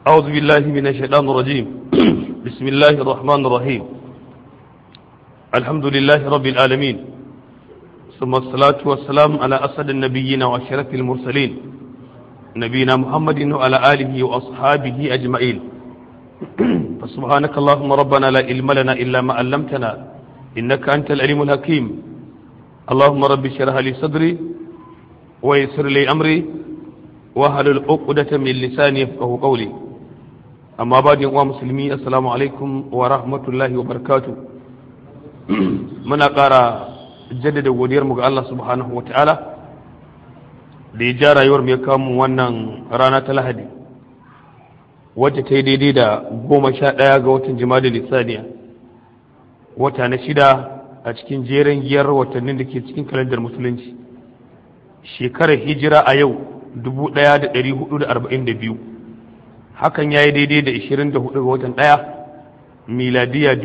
أعوذ بالله من الشيطان الرجيم بسم الله الرحمن الرحيم الحمد لله رب العالمين ثم الصلاة والسلام على أسد النبيين وأشرف المرسلين نبينا محمد وعلى آله وأصحابه أجمعين فسبحانك اللهم ربنا لا علم لنا إلا ما علمتنا إنك أنت العليم الحكيم اللهم رب اشرح لي صدري ويسر لي أمري وهل العقدة من لساني يفقه قولي amma ba da uwa musulmi assalamu alaikum wa rahmatullahi wa barakatu muna ƙara jaddada godiyarmu ga Allah subhanahu wa ta'ala da ya ja rayuwar mai kamun wannan rana ta lahadi wacce ta yi daidai da goma sha ɗaya ga watan jima'a lissaniya wata na shida a cikin jerin giyar watannin da ke cikin kalandar musulunci shekarar hijira a yau 1442 hakan ya yi daidai da 24 ga watan ɗaya miladiya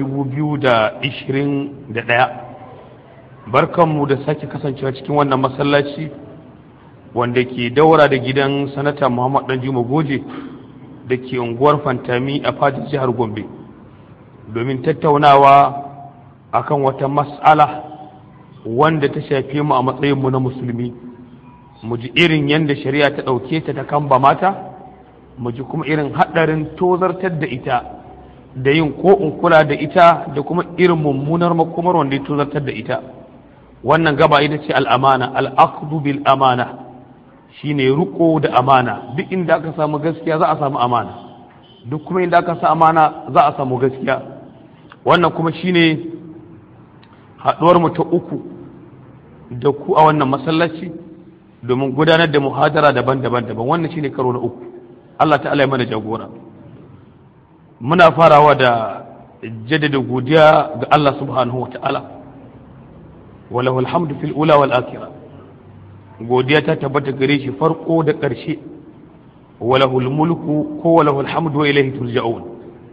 2021 barkanmu da sake kasancewa cikin wannan masallaci wanda ke daura da gidan sanata muhammad dan juma goje da ke unguwar fantami a fadin jihar gombe domin tattaunawa akan wata mas'ala wanda ta shafe mu a matsayinmu na musulmi mu ji irin yadda shari'a ta ɗauke ta ta kamba mata mu ji kuma irin haɗarin tozartar da ita da yin ko in kula da ita da kuma irin mummunar makomar wanda ya tozartar da ita wannan gaba ita ce al'amana al'aqdu bil amana shine riko da amana duk inda aka samu gaskiya za a samu amana duk kuma inda aka samu amana za a samu gaskiya wannan kuma shine haɗuwar mu ta uku da ku a wannan masallaci domin gudanar da muhadara daban-daban daban wannan shine karo na uku Allah ta'ala ya mana jagora muna farawa da jaddada godiya ga Allah subhanahu wa ta'ala walahu alhamdu fil ula wal akhirah godiya ta tabbata gare shi farko da ƙarshe walahu mulku ko walahu alhamdu wa ilayhi turja'un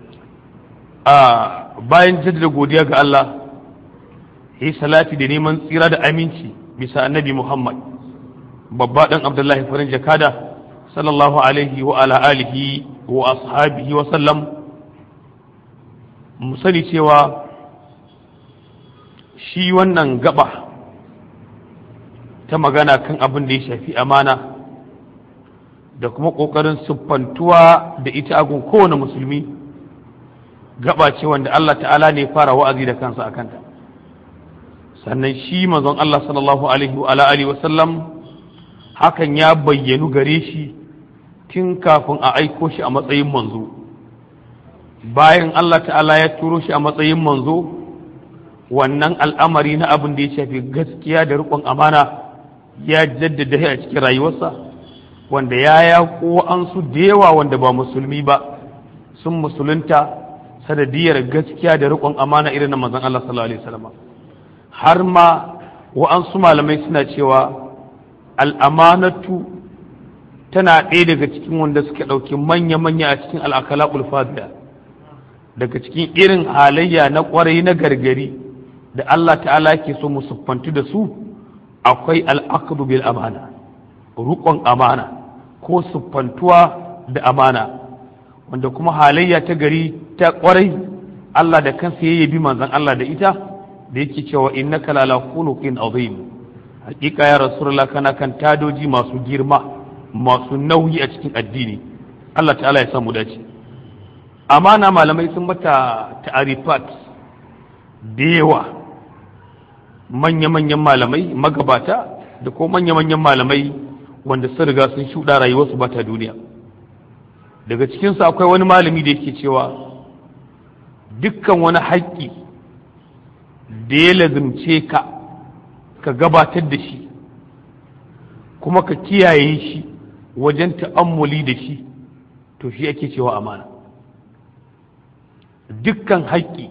a bayan jaddada godiya ga Allah yi salati da neman tsira da aminci bisa annabi Muhammad babba dan Abdullahi farin jakada sallallahu alaihi wa ala alihi wa ashabihi wa sallam mu sani cewa shi wannan gaba ta magana kan abin da ya shafi amana da kuma ƙoƙarin siffantuwa da ita agun kowane musulmi gaba ce wanda Allah ta'ala ne fara wa'azi da kansa a kanta sannan shi manzon Allah sallallahu alaihi wa alihi wa sallam hakan ya bayyanu gare shi tun kafin a aiko shi a matsayin manzo bayan Allah ta'ala ya turo shi a matsayin manzo wannan al'amari na abin da ya shafi gaskiya da riƙon amana ya jaddada a cikin rayuwarsa wanda ya yaƙo an su da yawa wanda ba musulmi ba sun musulunta sanadiyar gaskiya da riƙon amana irin na manzon Allah sallallahu alaihi wasallam har ma wa'ansu malamai suna cewa al'amanatu tana ɗaya daga cikin wanda suka ɗauki manya-manya a cikin al'akalaƙul fadiya daga cikin irin halayya na ƙwarai na gargari da Allah ta'ala ke so mu siffantu da su akwai al'aqdu bil amana rukon amana ko siffantuwa da amana wanda kuma halayya ta gari ta ƙwarai Allah da kansa ya yabi manzon Allah da ita da yake cewa innaka lala khuluqin azim hakika ya rasulullah kana kan tadoji masu girma masu nauyi a cikin addini Allah ta'ala ya samu dace amana malamai sun mata ta'arifat da yawa manya-manyan malamai magabata da ko manya-manyan malamai wanda sun riga sun shuɗa rayuwarsu ba ta duniya daga cikinsu akwai wani malami da yake cewa dukkan wani haƙƙi da ya lazimce ka ka gabatar da shi kuma ka kiyaye shi wajen ta'ammuli da shi to shi ake cewa amana dukkan haƙƙi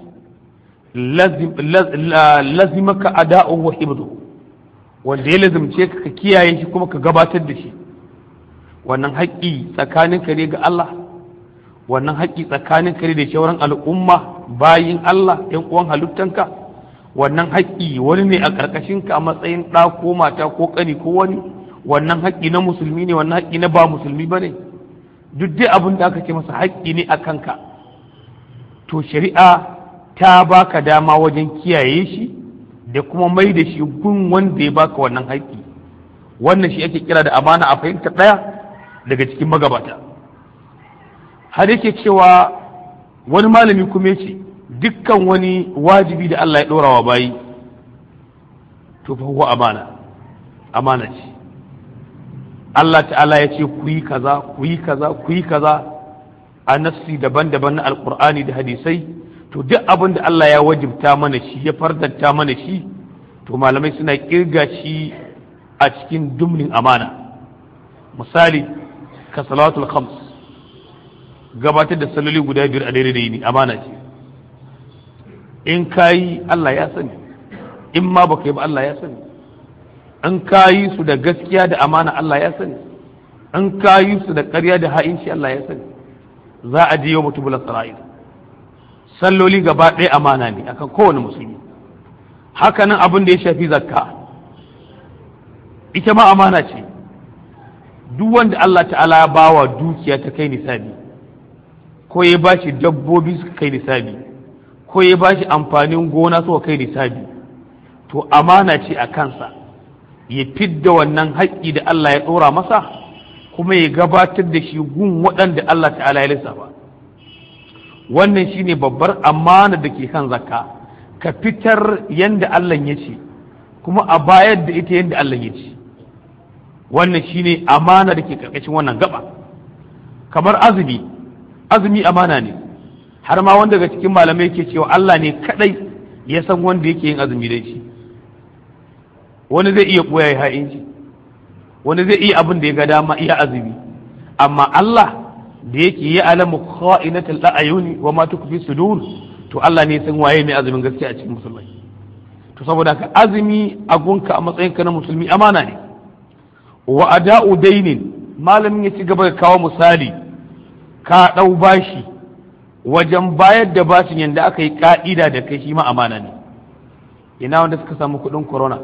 lazimaka ada'un wa hibdu wanda ya lazimce ka ka kiyaye shi kuma ka gabatar da shi wannan haƙƙi tsakaninka ne ga Allah wannan haƙƙi tsakaninka ne da shauran al'umma bayin Allah ‘yan uwan halittanka wannan haƙƙi wani ne a ƙarƙashinka a matsayin ɗa ko mata ko ƙani ko wani wannan haƙƙi na musulmi ne wannan haƙƙi na ba musulmi ba ne duk dai abin da aka ce masa haƙƙi ne a kanka to shari'a ta baka dama wajen kiyaye shi da kuma mai da shi gun wanda ya baka wannan haƙƙi wannan shi ake kira da amana a fahimta ɗaya daga cikin magabata har yake cewa wani malami kuma ce dukkan wani wajibi da Allah ya ɗora wa bayi to fa huwa amana amana ce Allah ta'ala ya ce ku yi kaza ku yi kaza ku yi kaza a nafsi daban-daban na alkur'ani da hadisai to duk abin da Allah ya wajibta mana shi ya fardanta mana shi to malamai suna kirga shi a cikin dumnin amana misali ka salatul khams gabatar da saloli guda biyar a daidai da yini amana ce in kayi Allah ya sani in ma baka yi ba Allah ya sani in kayi su da gaskiya da amana Allah ya sani in kayi su da ƙarya da ha'inci Allah ya sani za a je yau mutubulan sara'il salloli gaba ɗaya amana ne akan kowane musulmi hakanan abin da ya shafi zakka ita ma amana ce duk wanda Allah ta'ala ya bawa dukiya ta kai nisabi ko ya ba shi dabbobi suka kai nisabi ko ya ba shi amfanin gona suka kai nisabi to amana ce a kansa ya fidda wannan haƙƙi da Allah ya ɗora masa kuma ya gabatar da shi gun waɗanda Allah ta'ala ya lissafa wannan shine babbar amana da ke kan zakka ka fitar yanda Allah ya ce kuma a bayar da ita yanda Allah ya ce wannan shine amana da ke karkashin wannan gaba kamar azumi azumi amana ne har ma wanda daga cikin malamai ke cewa Allah ne kadai ya san wanda yake yin azumi da shi wani zai iya ɓoya ya ha'inci wani zai iya abin da ya ga dama iya azumi amma Allah da yake yi alamu kha'inatul a'yuni wa ma tukfi sudur to Allah ne san waye mai azumin gaskiya a cikin musulmai to saboda ka azumi a gunka a matsayin ka na musulmi amana ne wa ada'u dainin malamin ya ci gaba da kawo misali ka dau bashi wajen bayar da bashin yanda aka yi ka'ida da kai shi ma amana ne ina wanda suka samu kuɗin corona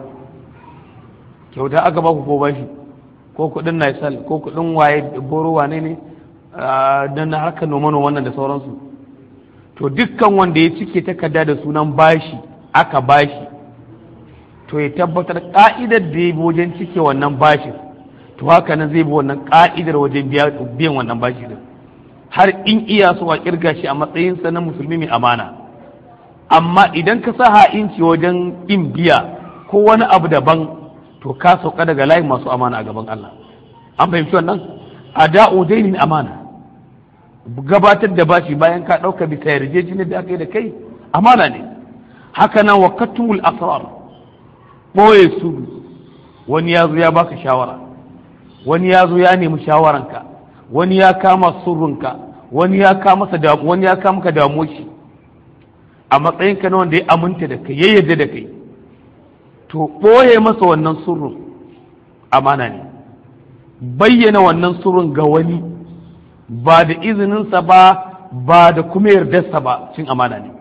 kyauta aka ba ku ko bashi ko kuɗin naisal ko kuɗin waye boro wane ne don na harkar noma wannan da sauransu to dukkan wanda ya cike takarda da sunan bashi aka bashi to ya tabbatar ka'idar da ya bi wajen cike wannan bashin to haka nan zai bi wannan ka'idar wajen biyan wannan bashi din har in iya so a kirga shi a matsayinsa na musulmi mai amana amma idan ka sa ha'inci wajen in biya ko wani abu daban to ka sauka daga layin masu amana a gaban Allah an fahimci wannan ada'u dainin amana gabatar da bashi bayan ka ɗauka bisa yarjejeniyar da aka yi da kai amana ne haka nan wa katumul asrar ɓoye su wani ya zo ya baka shawara wani ya zo ya nemi shawaranka wani ya kama surrunka wani ya kama masa wani ya kama ka damuwa shi a matsayin ka na wanda ya aminta da kai ya yarda da kai to ɓoye masa wannan surrun amana ne bayyana wannan surrun ga wani ba da izininsa ba ba da kuma yardarsa ba cin amana ne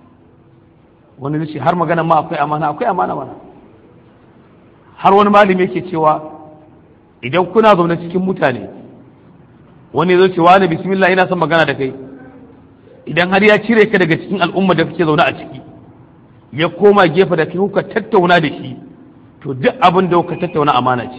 wani zai ce har magana ma akwai amana akwai amana mana har wani malami yake cewa idan kuna zaune cikin mutane wani zai ce wani bismillah ina son magana da kai idan har ya cire ka daga cikin al'umma da kake zaune a ciki ya koma gefe da kai kuka tattauna da shi to duk abin da kuka tattauna amana ce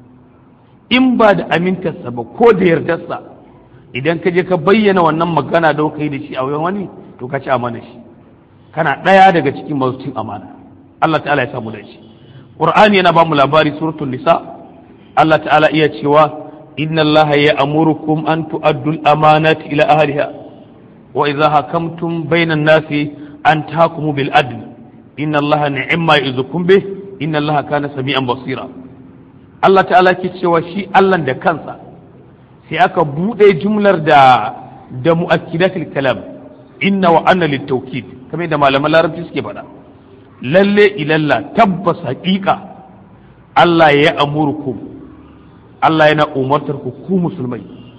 in ba da amintarsa ba ko da yardarsa idan ka je ka bayyana wannan magana da kai da shi a wani to ka ci amana shi kana ɗaya daga cikin masu cin amana Allah ta'ala ya samu da shi Qur'ani yana ba mu labari suratul nisa Allah ta'ala iya cewa inna Allah ya amurukum an tu'addu al-amanati ila ahliha wa idha hakamtum bainan nasi an tahkumu bil adl inna Allah ni'ma yuzukum bih inna Allah kana sami'an basira Allah ta'ala ke cewa shi Allah da kansa sai aka buɗe jumlar da da mu'akkidatul kalam inna wa anna litawkid kamar da malaman larabci suke faɗa lalle ilalla tabbas haƙiƙa Allah ya amurku Allah yana umartar ku ku musulmai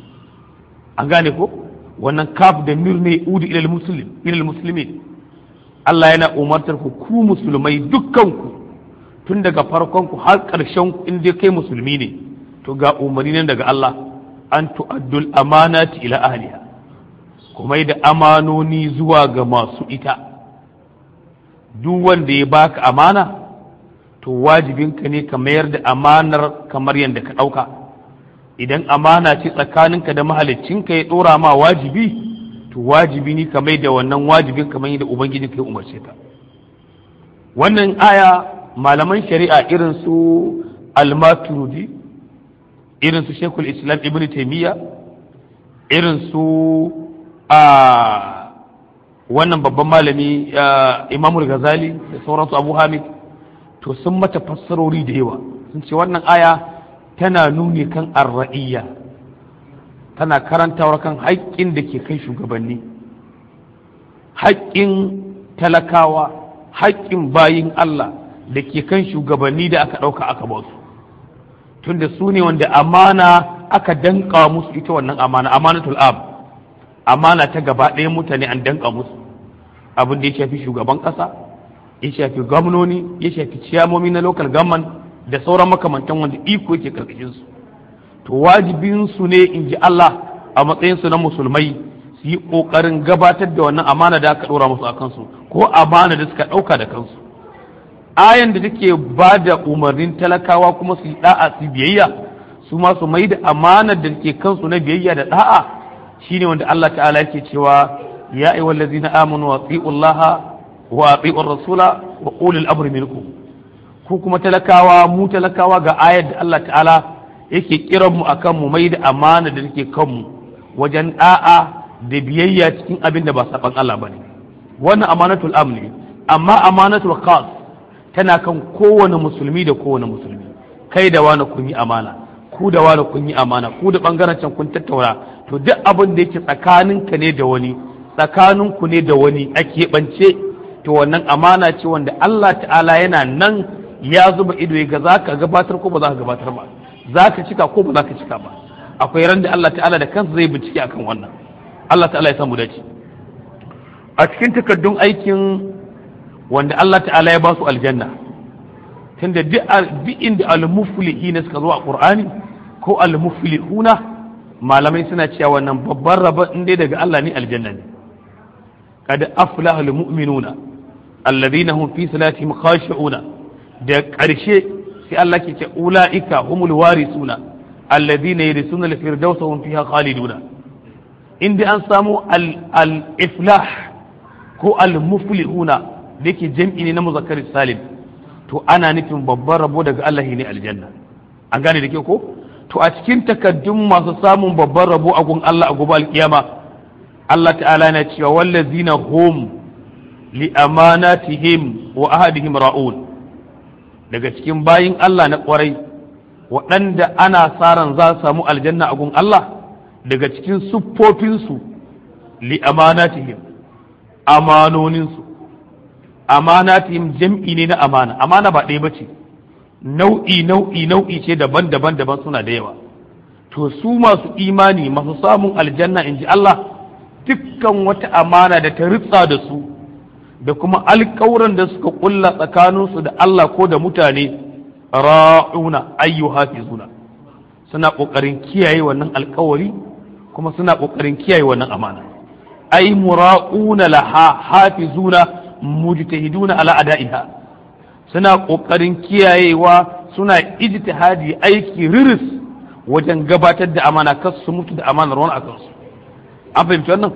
an gane ko wannan kaf da mir ne udi ilal muslim ilal muslimin Allah yana umartar ku ku musulmai dukkan ku tun daga farkon ku har ƙarshen ku in dai kai musulmi ne to ga umarni nan daga Allah an tu'addul amanati ila ahliha kuma da amanoni zuwa ga masu ita duk wanda ya baka amana to wajibinka ne ka mayar da amanar kamar yadda ka ɗauka idan amana ce tsakaninka da mahaliccinka ya ɗora ma wajibi to wajibi ne ka mai da wannan wajibin kamar yadda ubangiji ka ya umarce ka wannan aya malaman shari'a irin su almaturudi irin su shekul islam ibn taimiyya irin su a wannan babban malami imamul ghazali da sauransu abu hamid to sun mata fassarori da yawa sun ce wannan aya tana nuni kan arra'iyya tana karantawar kan haƙƙin da ke kai shugabanni haƙƙin talakawa haƙƙin bayin Allah da ke kan shugabanni da aka ɗauka aka ba su tunda su ne wanda amana aka danka musu ita wannan amana amanatul ab amana ta gaba ɗaya mutane an danka musu abin da ya shafi shugaban ƙasa ya shafi gwamnoni ya shafi ciyamomi na local government da sauran makamantan wanda iko yake karkashin su to wajibin su ne in ji Allah a matsayin su na musulmai su yi kokarin gabatar da wannan amana da aka ɗora musu a kansu ko amana da suka ɗauka da kansu ayan da take ba da umarnin talakawa kuma su yi da'a su biyayya su ma su mai da amanar da take kansu na biyayya da da'a shine wanda Allah ta'ala yake cewa ya ayyuhal ladzina amanu wa atiullaha wa atiur rasula wa ulil amri minkum ku kuma talakawa mu talakawa ga ayar da Allah ta'ala yake kiran mu akan mu mai da amana da take kanmu wajen da'a da biyayya cikin abin da ba saban Allah bane wannan amanatul amni amma amanatul khas tana kan kowane musulmi da kowane musulmi kai da wani kun yi amana ku da wani kun yi amana ku da bangaren can kun tattauna to duk abin da yake tsakaninka ne da wani tsakaninku ne da wani a keɓance to wannan amana ce wanda Allah ta'ala yana nan ya zuba ido ya ga za ka gabatar ko ba za ka gabatar ba za ka cika ko ba za ka cika ba akwai ran da Allah ta'ala da kansa zai bincike akan wannan Allah ta'ala ya samu dace a cikin takardun aikin wanda Allah ta'ala ya ba su aljanna tunda duk inda al-muflihina suka zo a Qur'ani ko al-muflihuna malamai suna cewa wannan babban rabon in dai daga Allah ne aljanna ne kad aflaha al-mu'minuna alladhina hum fi salatihim khashi'una da ƙarshe sai Allah ke ce ulaika humul warisuna alladhina yarisuna al-firdausa hum fiha khaliduna inda an samu al-iflah ko al-muflihuna da yake jam'i ne na muzakkar salim to ana nufin babban rabo daga Allah ne aljanna an gane da ke ko to a cikin takaddun masu samun babban rabo a gun Allah a gobe alkiyama Allah ta'ala na cewa wallazina hum li amanatihim wa ahadihim ra'un daga cikin bayin Allah na kwarai waɗanda ana saran za su samu aljanna a gun Allah daga cikin siffofinsu li amanatihim amanoninsu amanatihim jam'i ne na amana amana ba ɗaya bace nau'i nau'i nau'i ce daban-daban daban suna da yawa to su masu imani masu samun aljanna in ji Allah dukkan wata amana da ta ritsa da su da kuma alkawuran da suka kulla tsakaninsu da Allah ko da mutane ra'una ayyu hafizuna suna kokarin kiyaye wannan alkawari kuma suna kokarin kiyaye wannan amana ay mura'una laha hafizuna mujtahiduna ala ada'iha suna kokarin kiyayewa suna ijtihadi aiki riris wajen gabatar da amana kar su mutu da amanar wani akan su an fahimci wannan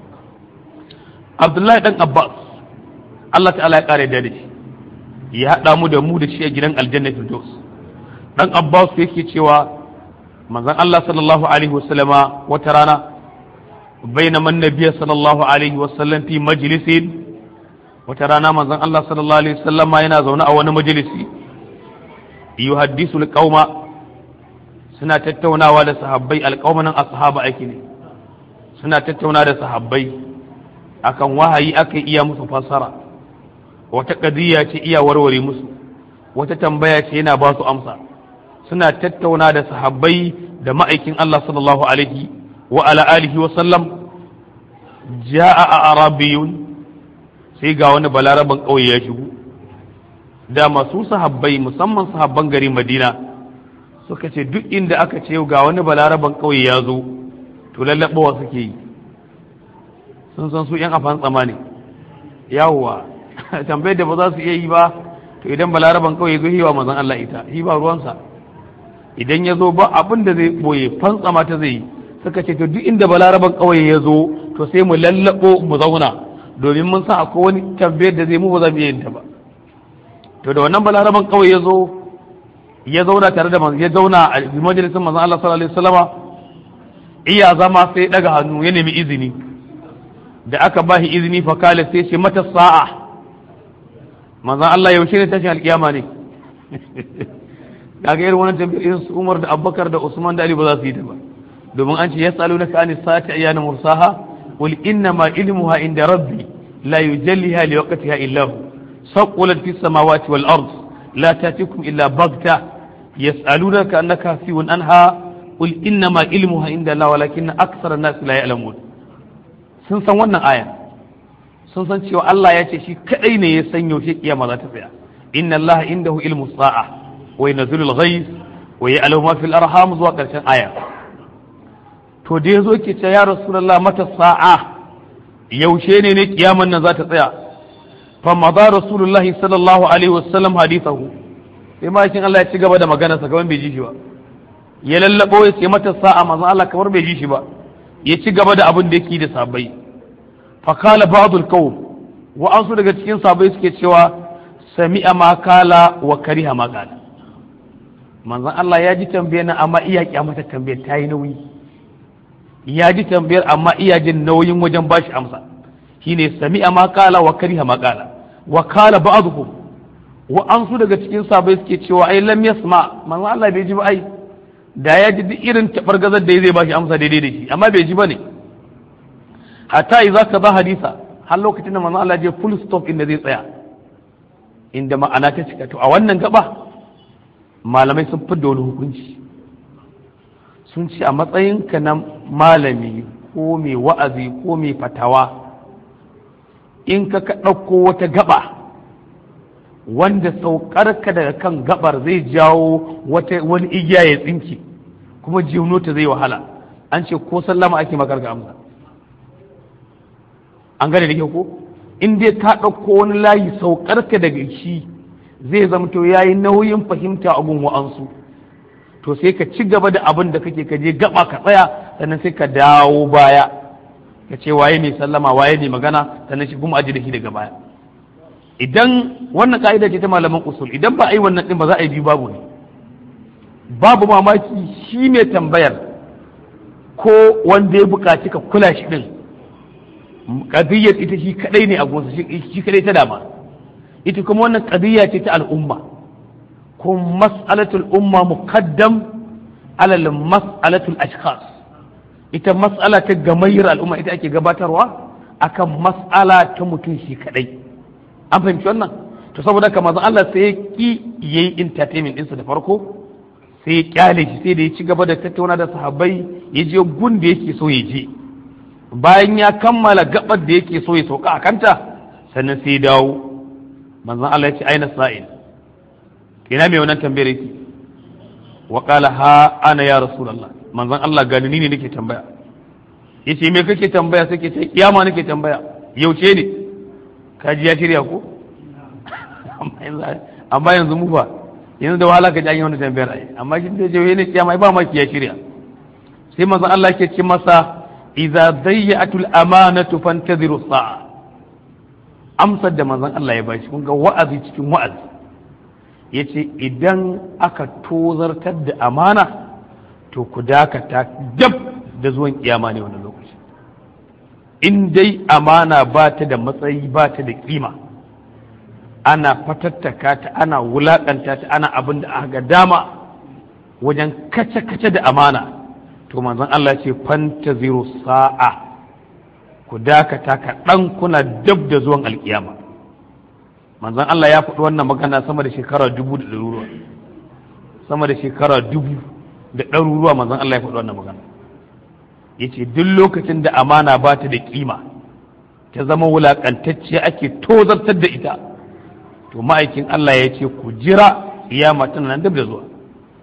Abdullahi dan Abbas Allah ta'ala ya kare da shi ya haɗa mu da mu da shi a gidan aljanna firdaus dan Abbas yake cewa manzon Allah sallallahu alaihi wasallama wata rana bainama annabiy sallallahu alaihi wasallam fi majlisin wata rana manzon Allah sallallahu alaihi wasallama yana zaune a wani majalisi yuhaddisu alqauma suna tattaunawa da sahabbai alqaumanan ashaba ake ne suna tattauna da sahabbai akan wahayi aka iya musu fassara wata kadiyya ce iya warware musu wata tambaya ce yana ba su amsa suna tattauna da sahabbai da ma'aikin Allah sallallahu alaihi wa ala alihi wa sallam ja'a a arabiyun sai ga wani balaraban ƙauye ya shigo da masu sahabbai musamman sahabban garin madina suka ce duk inda aka ce ga wani balaraban ƙauye ya zo to lallaɓawa suke yi sun san su yan afan tsama ne yawwa tambayar da ba za su iya yi ba to idan balaraban ƙauye zo hiwa mazan Allah ita shi ba ruwansa idan ya zo ba abin da zai boye fantsama ta zai yi suka ce to duk inda balaraban ƙauye ya zo to sai mu lallaɓo mu zauna domin mun san akwai wani tambayar da zai mu ba za mu iya yin ta ba to da wannan balaraban ƙauye ya zo ya zauna tare da ya zauna a majalisar manzon Allah sallallahu alaihi wasallama iya zama sai daga hannu ya nemi izini da aka ba shi izini fa kale sai ce mata sa'a manzon Allah yaushe ne tashin alkiyama ne kaga irin wannan tambayar irin su Umar da Abubakar da Usman da Ali ba za su yi ta ba domin an ce yasalunaka anis sa'ati ayyana mursaha qul inna ma ilmuha inda rabbi la yujalliha liwaqtiha illa hu saqulat fis samawati wal ard la tatikum illa baghta yas'alunaka annaka hafiyun anha qul inna ma ilmuha inda Allah walakinna aktsara an-nas la ya'lamun sun san wannan aya sun san cewa Allah ya ce shi kadai ne ya san yaushe kiyama za ta tsaya inna Allah indahu ilmu sa'a wa yanzilu al-ghayth wa ya'lamu ma fil arham zuwa karshen aya to da yazo ke ce ya rasulullah mata sa'a yaushe ne ne kiyaman nan za ta tsaya fa madha rasulullahi sallallahu alaihi wasallam hadithahu sai ma Allah ya ci gaba da magana sa gaban bai ji shi ba ya lallabo ya ce mata sa'a manzon Allah kamar bai ji shi ba ya ci gaba da abin da yake da sabai fa kala ba'dul qawm wa an su daga cikin sabai suke cewa sami'a ma kala wa kariha ma kala manzon Allah ya ji tambayar nan amma iya kyamata tambayar ta yi nauyi ya ji tambayar amma iya jin nauyin wajen bashi amsa shine sami'a ma kala wa kariha ma kala wa kala ba'dhum wa an su daga cikin sabai suke cewa ai lam yasma manzon Allah bai ji ba ai da ya ji duk irin tabargazar da zai bashi amsa daidai da shi amma bai ji bane hatta idza ka ba hadisa har lokacin da manzon Allah ya je full stop inda zai tsaya inda ma'ana ta cika to a wannan gaba malamai sun fi da wani hukunci sun ce a matsayinka na malami ko mai wa'azi ko mai fatawa in ka ka ɗauko wata gaba wanda saukarka daga kan gabar zai jawo wata wani igiya ya tsinke kuma jiwno ta zai wahala an ce ko sallama ake makarga amsa an gane da ke ko in dai ka ɗauko wani layi saukarka daga shi zai zamto ya yi nauyin fahimta a gun wa'ansu to sai ka ci gaba da abin da kake ka je gaba ka tsaya sannan sai ka dawo baya ka ce waye mai sallama waye mai magana sannan shi kuma aji da shi daga baya idan wannan ka'ida ce ta malaman usul idan ba a yi wannan din ba za a yi biyu babu ne babu mamaki shi mai tambayar ko wanda ya buƙaci ka kula shi din qadiyyar ita shi kadai ne a gonsa shi kadai ta dama ita kuma wannan qadiyya ce ta al'umma ko mas'alatul umma muqaddam ala mas'alatul ashkhas ita mas'ala ta gamayyar al'umma ita ake gabatarwa akan mas'ala ta mutum shi kadai an fahimci wannan to saboda haka manzon Allah sai ya ki yayi entertainment ɗinsa da farko sai ya kyale shi sai da ya ci gaba da tattauna da sahabbai ya je gun da yake so ya je bayan ya kammala gabar da yake so ya sauka a kanta sannan sai ya dawo manzon Allah ya ce aina sa'il ina mai wannan tambayar yake wa qala ha ana ya rasulullah manzon Allah gani ni ne nake tambaya yace me kake tambaya sai ke ce kiyama nake tambaya yauce ne kaji ya shirya ko amma yanzu mu fa yanzu da wahala ka ji an yi wani tambayar ai amma shi da jawaye ne kiyama ba maki ya shirya sai manzon Allah ke ce masa idza dayyatul amanatu fantaziru sa'a amsar da manzon Allah ya bashi kun ga wa'azi cikin wa'azi yace idan aka tozartar da amana to ku dakata dab da zuwan kiyama ne wannan lokaci in dai amana ba ta da matsayi ba ta da kima ana fatattaka ta ana wulakanta ta ana abin da aka dama wajen kace-kace da amana to manzon Allah ce fantaziru sa'a ku dakata kaɗan kuna dab da zuwan alkiyama manzon Allah ya faɗi wannan magana sama da shekara dubu da ɗaruruwa sama da shekara dubu da ɗaruruwa manzon Allah ya faɗi wannan magana ya ce duk lokacin da amana ba ta da kima ta zama wulaƙantacciya ake tozartar da ita to ma'aikin Allah ya ce ku jira kiyama tana nan dab da zuwa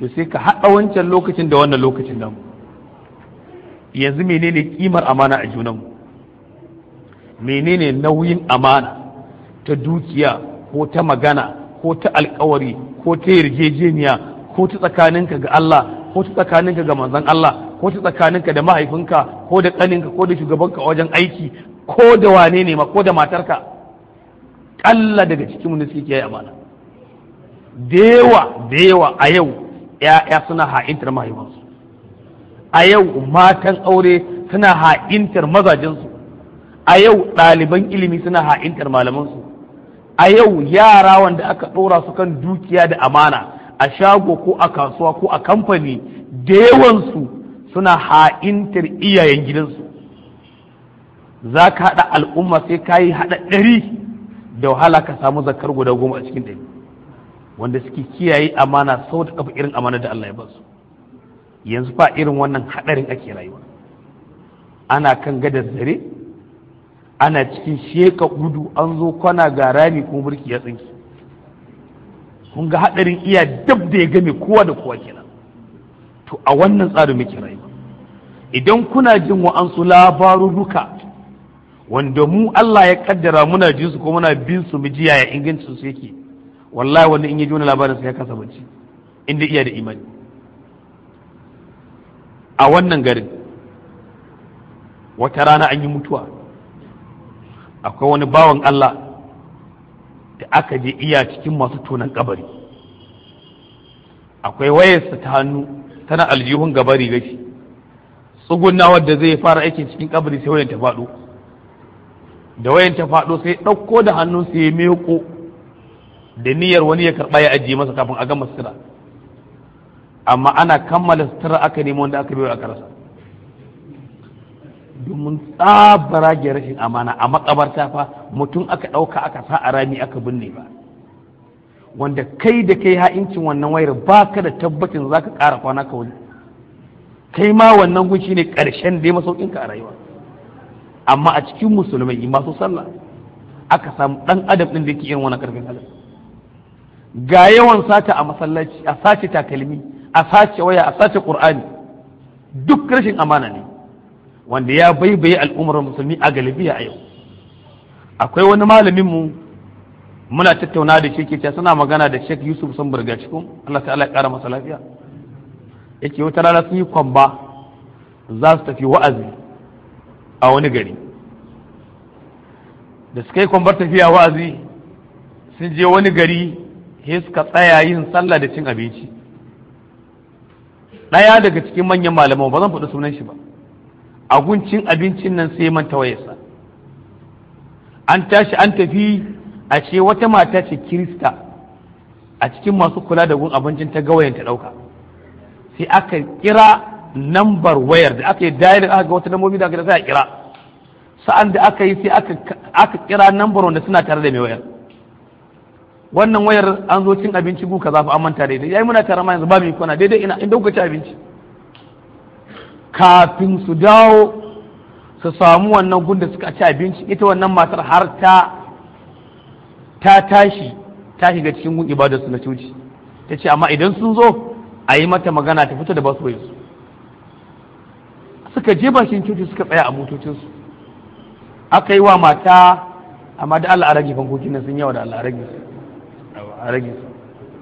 to sai ka haɗa wancan lokacin da wannan lokacin nan yanzu menene kimar amana a junanmu menene nauyin amana ta dukiya ko ta magana ko ta alkawari ko ta yarjejeniya ko ta tsakaninka ga Allah ko ta tsakaninka ga manzon Allah ko ta tsakaninka da mahaifinka ko da ƙaninka ko da shugabanka wajen aiki ko da wane ne ma ko da matarka ƙalla daga cikin da suke kiyaye amana da yawa da yawa a yau ‘ya'ya suna ha'intar mahaifansu a yau matan aure suna ha'intar mazajensu a yau ɗaliban ilimi suna ha'intar malamansu a yau yara wanda aka ɗora su kan dukiya da amana a shago ko a kasuwa ko a kamfani da yawansu suna ha'intar iyayen gidansu za ka haɗa al'umma sai ka yi haɗa ɗari da wahala ka samu zakar guda goma a cikin ɗari wanda suke kiyaye amana sau da kafa irin amana da Allah ya basu yanzu fa irin wannan haɗarin ake rayuwa ana kan gadar zare ana cikin sheka gudu an zo kwana ga rami kuma burki ya tsinki kun ga haɗarin iya dab da ya game kowa da kowa kenan to a wannan tsarin muke rayuwa idan kuna jin wa'ansu labarurruka wanda mu Allah ya kaddara muna jin su ko muna bin su mu ji yaya ingancin su yake wallahi wanda in ya ji wani labarin sai ya kasa bacci inda iya da imani a wannan garin wata rana an yi mutuwa akwai wani bawan Allah da aka je iya cikin masu tonan kabari akwai wayarsa ta hannu tana aljihun gabari gashi tsugunna wadda zai fara aikin cikin kabari sai wayan ta faɗo da wayan ta faɗo sai ɗauko da hannun sai ya meko da niyyar wani ya karɓa ya ajiye masa kafin a gama sutura amma ana kammala sutura aka nemo wanda aka biyo aka rasa domin tsabara ga rashin amana a makabarta fa mutum aka ɗauka aka sa a rami aka binne ba wanda kai da kai ha'incin wannan wayar ba ka da tabbacin za ka ƙara kwana ka wani kai ma wannan gun shine ƙarshen dai masaukinka a rayuwa amma a cikin musulmai masu sallah aka samu ɗan adam ɗin da yake irin wani ƙarfin halin ga yawan sata a masallaci a sace takalmi a sace waya a sace qur'ani duk rashin amana ne wanda ya baibaye al'ummar musulmi a galibiya a yau akwai wani malamin mu muna tattauna da shi ke suna magana da Sheikh Yusuf sun burga cikin Allah ta'ala ya kara masa lafiya yake wata rana sun yi kwamba za su tafi wa'azi a wani gari da suka yi kwambar tafiya wa'azi sun je wani gari sai suka tsaya yin sallah da cin abinci ɗaya daga cikin manyan malaman ba zan faɗi sunan shi ba a guncin abincin nan sai manta wayarsa an tashi an tafi a ce wata mata ce kirista a cikin masu kula da gun abincin ta gawayen ta ɗauka sai aka kira nambar wayar da aka yi dayar aka ga wata lambobi da aka sai a kira sa'an da aka yi sai aka kira nambar wanda suna tare da mai wayar wannan wayar an zo cin abinci gu kaza fa an manta daidai yayi muna tare ma yanzu ba mu kwana daidai ina inda kuka ci abinci kafin su dawo su samu wannan gun da suka ci abinci ita wannan matar har ta ta tashi ta shiga cikin gun ibadar su na coci ta ce amma idan sun zo a yi mata magana ta fito da basu su suka je bakin coci suka tsaya a motocinsu aka yi wa mata amma da Allah a rage fankokin nan sun yawa da Allah a rage su a rage su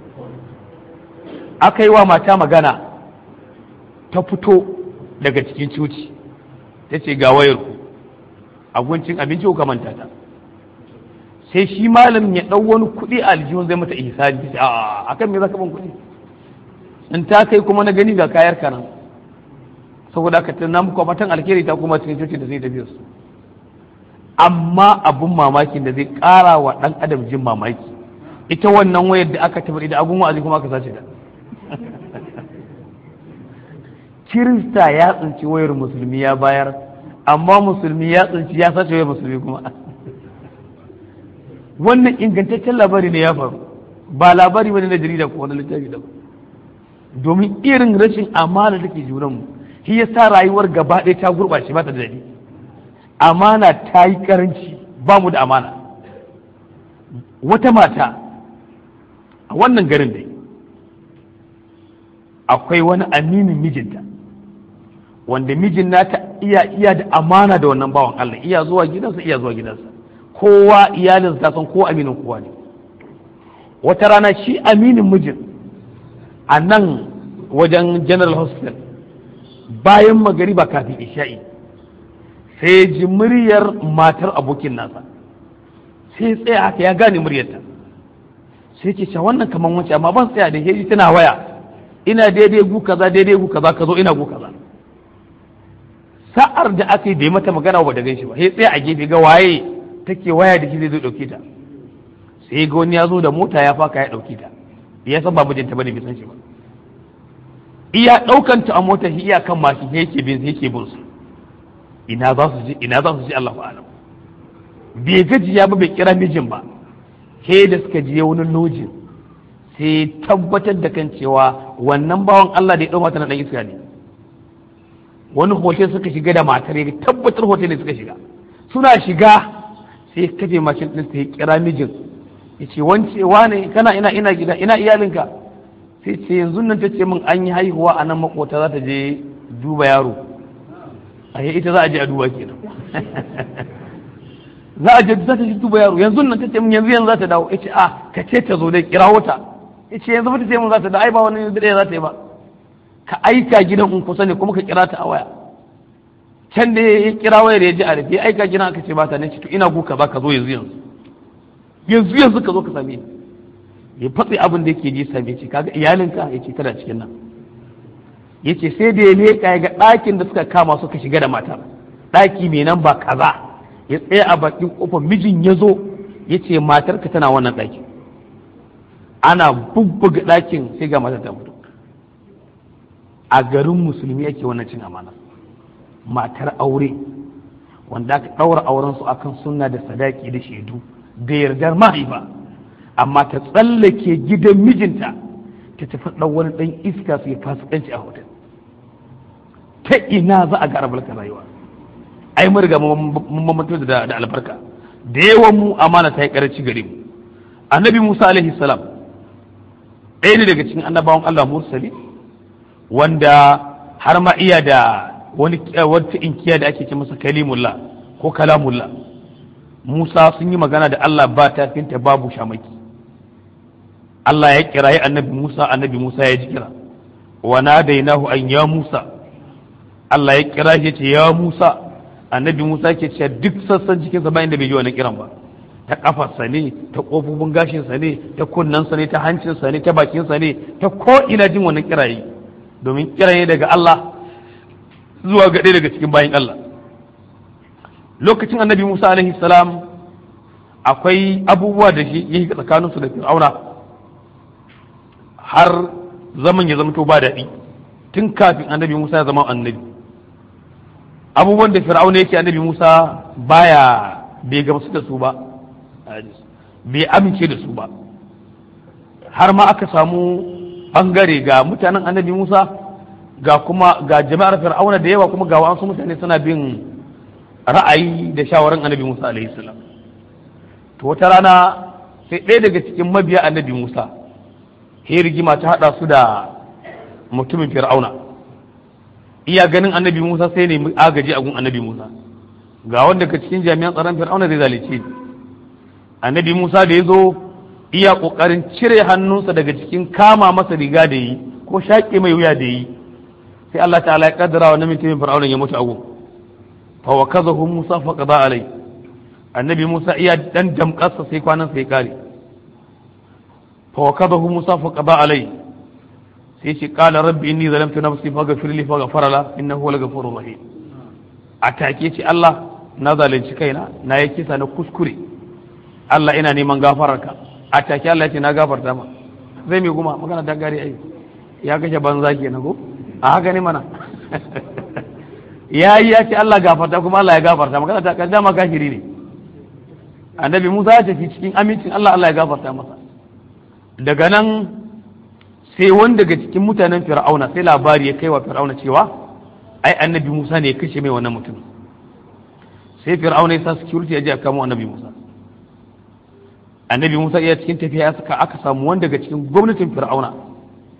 aka yi wa mata magana ta fito daga cikin cuci ta ce ga wayar ku abincin abinci ku manta ta sai shi malam ya ɗau wani kuɗi a aljihun zai mata ihsani ta a akan me zaka ban kuɗi in ta kai kuma na gani ga kayar ka nan saboda ka tana muku matan alkhairi ta kuma cikin cuci da zai tafi su amma abun mamakin da zai ƙara wa ɗan adam jin mamaki ita wannan wayar da aka tafi da abun wa'azi kuma aka sace ta kirista ya tsinci wayar musulmi ya bayar amma musulmi ya tsinci ya sace wayar musulmi kuma wannan ingantaccen labari ne ya faru ba labari bane na jarida ko wani littafi da domin irin rashin amana da ke junan mu shi yasa rayuwar gaba ɗaya ta gurɓace ba ta da daɗi amana ta yi karanci ba mu da amana wata mata a wannan garin dai akwai wani aminin mijinta wanda mijin nata iya iya da amana da wannan bawan Allah iya zuwa gidansa iya zuwa gidansa kowa iyalinsa ta san ko aminin kowa ne wata rana shi aminin mijin a nan wajen general hospital bayan magariba kafin isha'i sai ji muryar matar abokin nasa sai tsaya haka ya gane muryarta sai ce sha wannan kaman wance amma ban tsaya da heji tana waya ina daidai gu kaza daidai gu kaza ka zo ina gu kaza sa'ar da aka yi bai mata magana ba da ganshi ba sai tsaya a gefe ga waye take waya da shi zai zo dauke ta sai ga wani ya zo da mota ya faka ya dauke ta ya san ba mijinta bane bai san shi ba iya daukan ta a mota shi iya kan mashi yake bin yake bin su ina za su ji ina za su ji Allahu a'lam bai gajiya ba bai kira mijin ba sai da suka je wani lojin sai tabbatar da kan cewa wannan bawan Allah da ya ɗau mata na ɗan iska ne wani hotel suka shiga da matar ya tabbatar hotel ne suka shiga suna shiga sai kafe mashin ɗin sai kira mijin ya ce wance wane kana ina ina gida ina iyalinka sai ce yanzu nan ta ce min an yi haihuwa a nan makota za ta je duba yaro a ita za a je a duba kenan za a je za ta ji duba yaro yanzu nan ta ce min yanzu yanzu za ta dawo yace a ka ce ta zo dai kira wata yace yanzu ta ce min za ta dawo ai ba wani dare za ta yi ba ka aika gidan in kusa ne kuma ka kira ta a waya can da ya kira wayar ya ji a rufe aika gidan aka ce ba ta ne ce to ina guka ba ka zo yanzu yanzu yanzu yanzu ka zo ka same ni ya fatsi abin da yake ji same ce kaga iyalinka yace tana cikin nan yace sai da ya leƙa ya ga ɗakin da suka kama suka shiga da matar ɗaki mai nan ba kaza ya tsaya a bakin kofar mijin ya zo ya ce matarka tana wannan ɗakin ana bubbuga ɗakin sai ga matar ta mutu a garin musulmi yake wannan cin amana matar aure wanda aka ɗaura auren su akan sunna da sadaki da shaidu da yardar mahaifa amma ta tsallake gidan mijinta ta tafi ɗan wani ɗan iska su ya fasikanci a hotel ta ina za a ga albarkar rayuwa ai mun riga mun mamanto da da albarka da yawan mu amana ta yi karanci gare mu annabi Musa alaihi salam ɗaya ne daga cikin annabawan Allah mursali wanda har ma iya da wani wata inkiya da ake ce masa kalimullah ko kalamullah Musa sun yi magana da Allah ba ta finta babu shamaki Allah ya kirayi annabi Musa annabi Musa ya ji kira wa nadainahu an ya Musa Allah ya kira shi ce ya Musa annabi Musa ke cewa duk sassan cikin sa bayan da bai ji wannan kiran ba ta kafarsa ne ta kofofin gashinsa ne ta kunnensa ne ta hancinsa ne ta bakinsa ne ta ko ina jin wannan kirayi domin kira ne daga Allah zuwa ga ɗaya daga cikin bayan Allah lokacin annabi Musa alaihi salam akwai abubuwa da shi ya tsakaninsu da fir'auna har zaman ya zama to ba daɗi tun kafin annabi Musa ya zama annabi abubuwan da fir'auna yake annabi Musa baya bai gamsu da su ba bai amince da su ba har ma aka samu bangare ga mutanen annabi Musa ga kuma ga jama'ar fir'auna da yawa kuma ga wasu mutane suna bin ra'ayi da shawarar annabi Musa alaihi salam to wata rana sai ɗaya daga cikin mabiya annabi Musa sai rigima ta haɗa su da mutumin fir'auna iya ganin annabi Musa sai ne agaji a gun annabi Musa ga wanda daga cikin jami'an tsaron fir'auna zai zalice ni annabi Musa da ya zo iya ƙoƙarin cire hannunsa daga cikin kama masa riga da yi ko shaƙe mai wuya da yi sai Allah ta'ala ya kaddara wa namin mutumin fir'auna ya mutu a gun fa wa kazahu Musa fa qada alai annabi Musa iya dan damƙarsa sai kwanan sai kare fa wa kazahu Musa fa qada alai sai ce qala rabbi inni zalamtu nafsi faghfir li faghfara la innahu huwal ghafurur rahim atake ce Allah na zalunci kaina na yi kisa na kuskure Allah ina neman gafararka atake Allah ya ce na gafarta ma zai mai kuma magana ta gari ai ya kashe banza kenan ko a haka ne mana ya yi ya ce Allah gafarta kuma Allah ya gafarta magana ta kaddama ma kafiri ne annabi Musa ya tafi cikin amincin Allah Allah ya gafarta masa daga nan sai wanda daga cikin mutanen fir'auna sai labari ya kai wa fir'auna cewa ai annabi Musa ne ya kashe mai wannan mutum sai fir'auna ya sa security ya je a kamo annabi Musa annabi Musa iya cikin tafiya ya saka aka samu wanda daga cikin gwamnatin fir'auna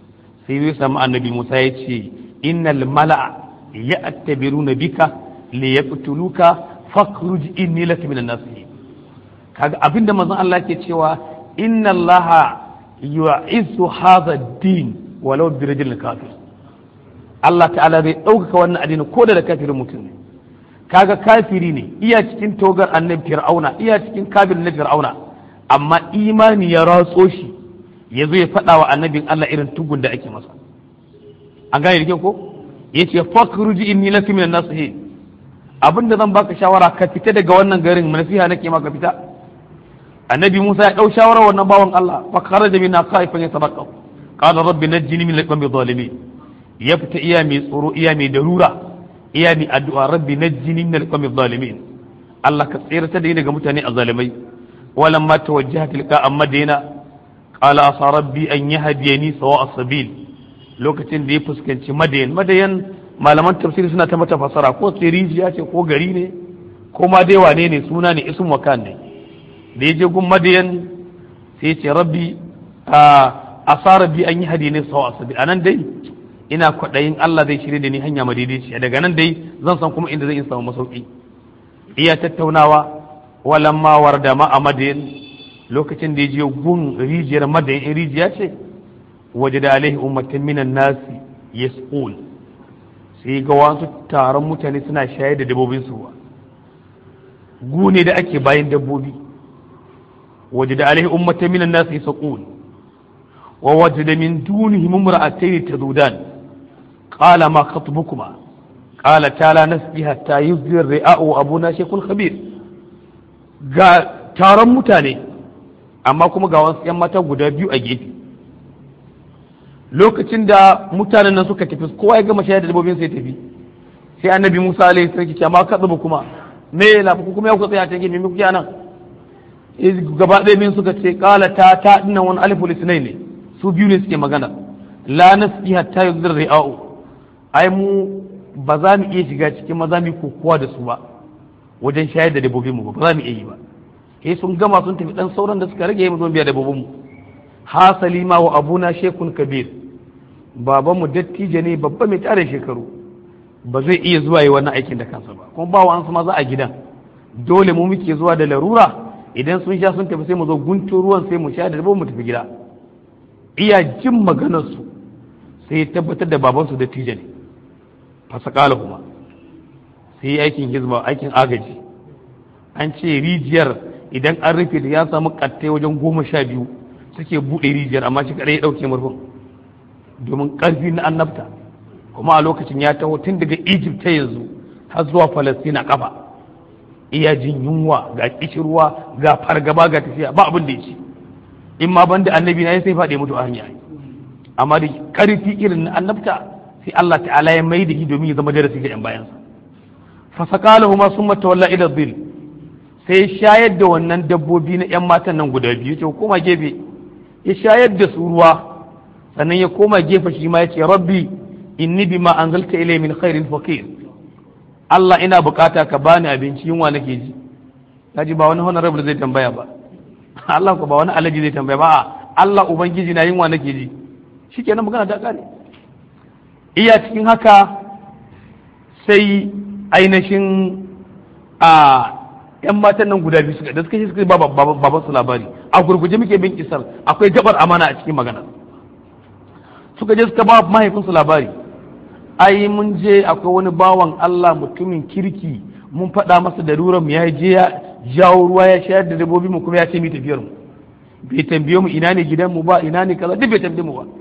sai zai samu annabi Musa ya ce innal mala'a ya'tabiruna bika li yaqtuluka fakhruj inni laka minan nasihin kaga abinda manzon Allah ke cewa inna Allah yu'izzu hadha ad-din walau bi rajulin kafir Allah ta'ala zai ɗaukaka wannan addini ko da kafirin mutum ne kaga kafiri ne iya cikin togar annabi fir'auna iya cikin kabirin na fir'auna amma imani ya ratso shi ya zo ya faɗa wa annabin Allah irin tugun da ake masa an gane da ko ya ce fakruji inni lakum minan nasihin abinda zan baka shawara ka fita daga wannan garin nasiha nake maka fita annabi Musa ya dau shawara wannan bawan Allah fa kharaja minna khaifan yatabaqqa qala rabbi najjini min al-qawmi zalimin ya fita iya mai tsoro iya mai darura iya mai addu'a rabbi najjini min al-qawmi zalimin Allah ka tsirata da ni daga mutane azzalimai walamma tawajjaha tilqa madina qala asa rabbi an yahdiyani sawa as-sabil lokacin da ya fuskanci madayan madayan malaman tafsiri suna ta mata fasara ko tsirijiya ce ko gari ne ko ma dai wane ne suna ne ism wakan ne da ya je gun madayan sai ce rabbi a sa rabbi an yi hadi ne sawa asabi a nan dai ina kwaɗayin Allah zai shirya da ni hanya madaidaiciya daga nan dai zan san kuma inda zai in samu masauki iya tattaunawa walamma warda ma a madayan lokacin da ya je gun rijiyar madayan rijiya ce waje da alaihi ummatin minan nasi yasqul sai ga wasu taron mutane suna shayar da dabbobin su gune da ake bayan dabbobi waje da alaihi ummatin minan nasi yasqul wa wajada min dunihim imra'atayn tadudan qala ma khatbukuma qala ta'ala nasbi hatta yuzdir ri'a'u abuna shaykhul khabir ga taron mutane amma kuma ga wasu yan mata guda biyu a gefe lokacin da mutanen nan suka tafi kowa ya gama shayar da dabbobin sai tafi sai annabi Musa alaihi sarki ce amma katsubu kuma me la ku kuma ya ku tsaya cikin me kuke nan gaba ɗaya min suka ce qala ta ta dinnan wani alifu lisnai ne su biyu ne suke magana la nasbi hatta yuzir ri'au ai mu ba za mu iya shiga cikin maza mu kokowa da su ba wajen shayar da dabbobin mu ba za mu iya yi ba sai sun gama sun tafi dan sauran da suka rage mu zo biya dabbobin mu hasali ma wa abuna shekun kabir babanmu dattijo ne babba mai tare shekaru ba zai iya zuwa yi wannan aikin da kansa ba kuma ba wa ma za a gidan dole mu muke zuwa da larura idan sun sha sun tafi sai mu zo guntun ruwan sai mu sha da mu tafi gida iya jin maganar su sai tabbatar da babansu dattijo ne fasakala kuma sai aikin hizba aikin agaji an ce rijiyar idan an rufe da ya samu kattai wajen goma sha biyu suke buɗe rijiyar amma shi kaɗai ya ɗauke murfin domin ƙarfi na annabta kuma a lokacin ya taho tun daga egypt ta yanzu har zuwa falastina kafa iya jin yunwa ga kishirwa ga fargaba ga tafiya ba abin da ya ci in ma banda annabi na ya sai faɗi mutu a hanya amma da ƙarfi irin na annabta sai Allah ta'ala ya mai da shi domin ya zama darasi ga yan bayansa fasakalahu ma summa tawalla ila dhil sai shayar da wannan dabbobi na yan matan nan guda biyu to koma gefe ya shayar da su ruwa sannan ya koma gefe shi ma ya ce rabbi inni bima anzalta ilay min khairin faqir Allah ina bukata ka bani abinci yunwa nake ji kaji ba wani honorable zai tambaya ba Allah ko ba wani alaji zai tambaya ba Allah ubangiji na yunwa nake ji shikenan magana ta kare iya cikin haka sai ainihin a yan matan nan guda biyu suka da suka shi suka ba baban su labari a gurguje muke bin kisar akwai gabar amana a cikin magana suka je suka ba mahaifinsu labari ai mun je akwai wani bawan Allah mutumin kirki mun faɗa masa da ruran mu ya je ya jawo ruwa ya shayar da dabbobi mu kuma ya ce mu tafiyar mu bai tambaye mu ina ne gidan mu ba ina ne kaza duk bai tambaye mu ba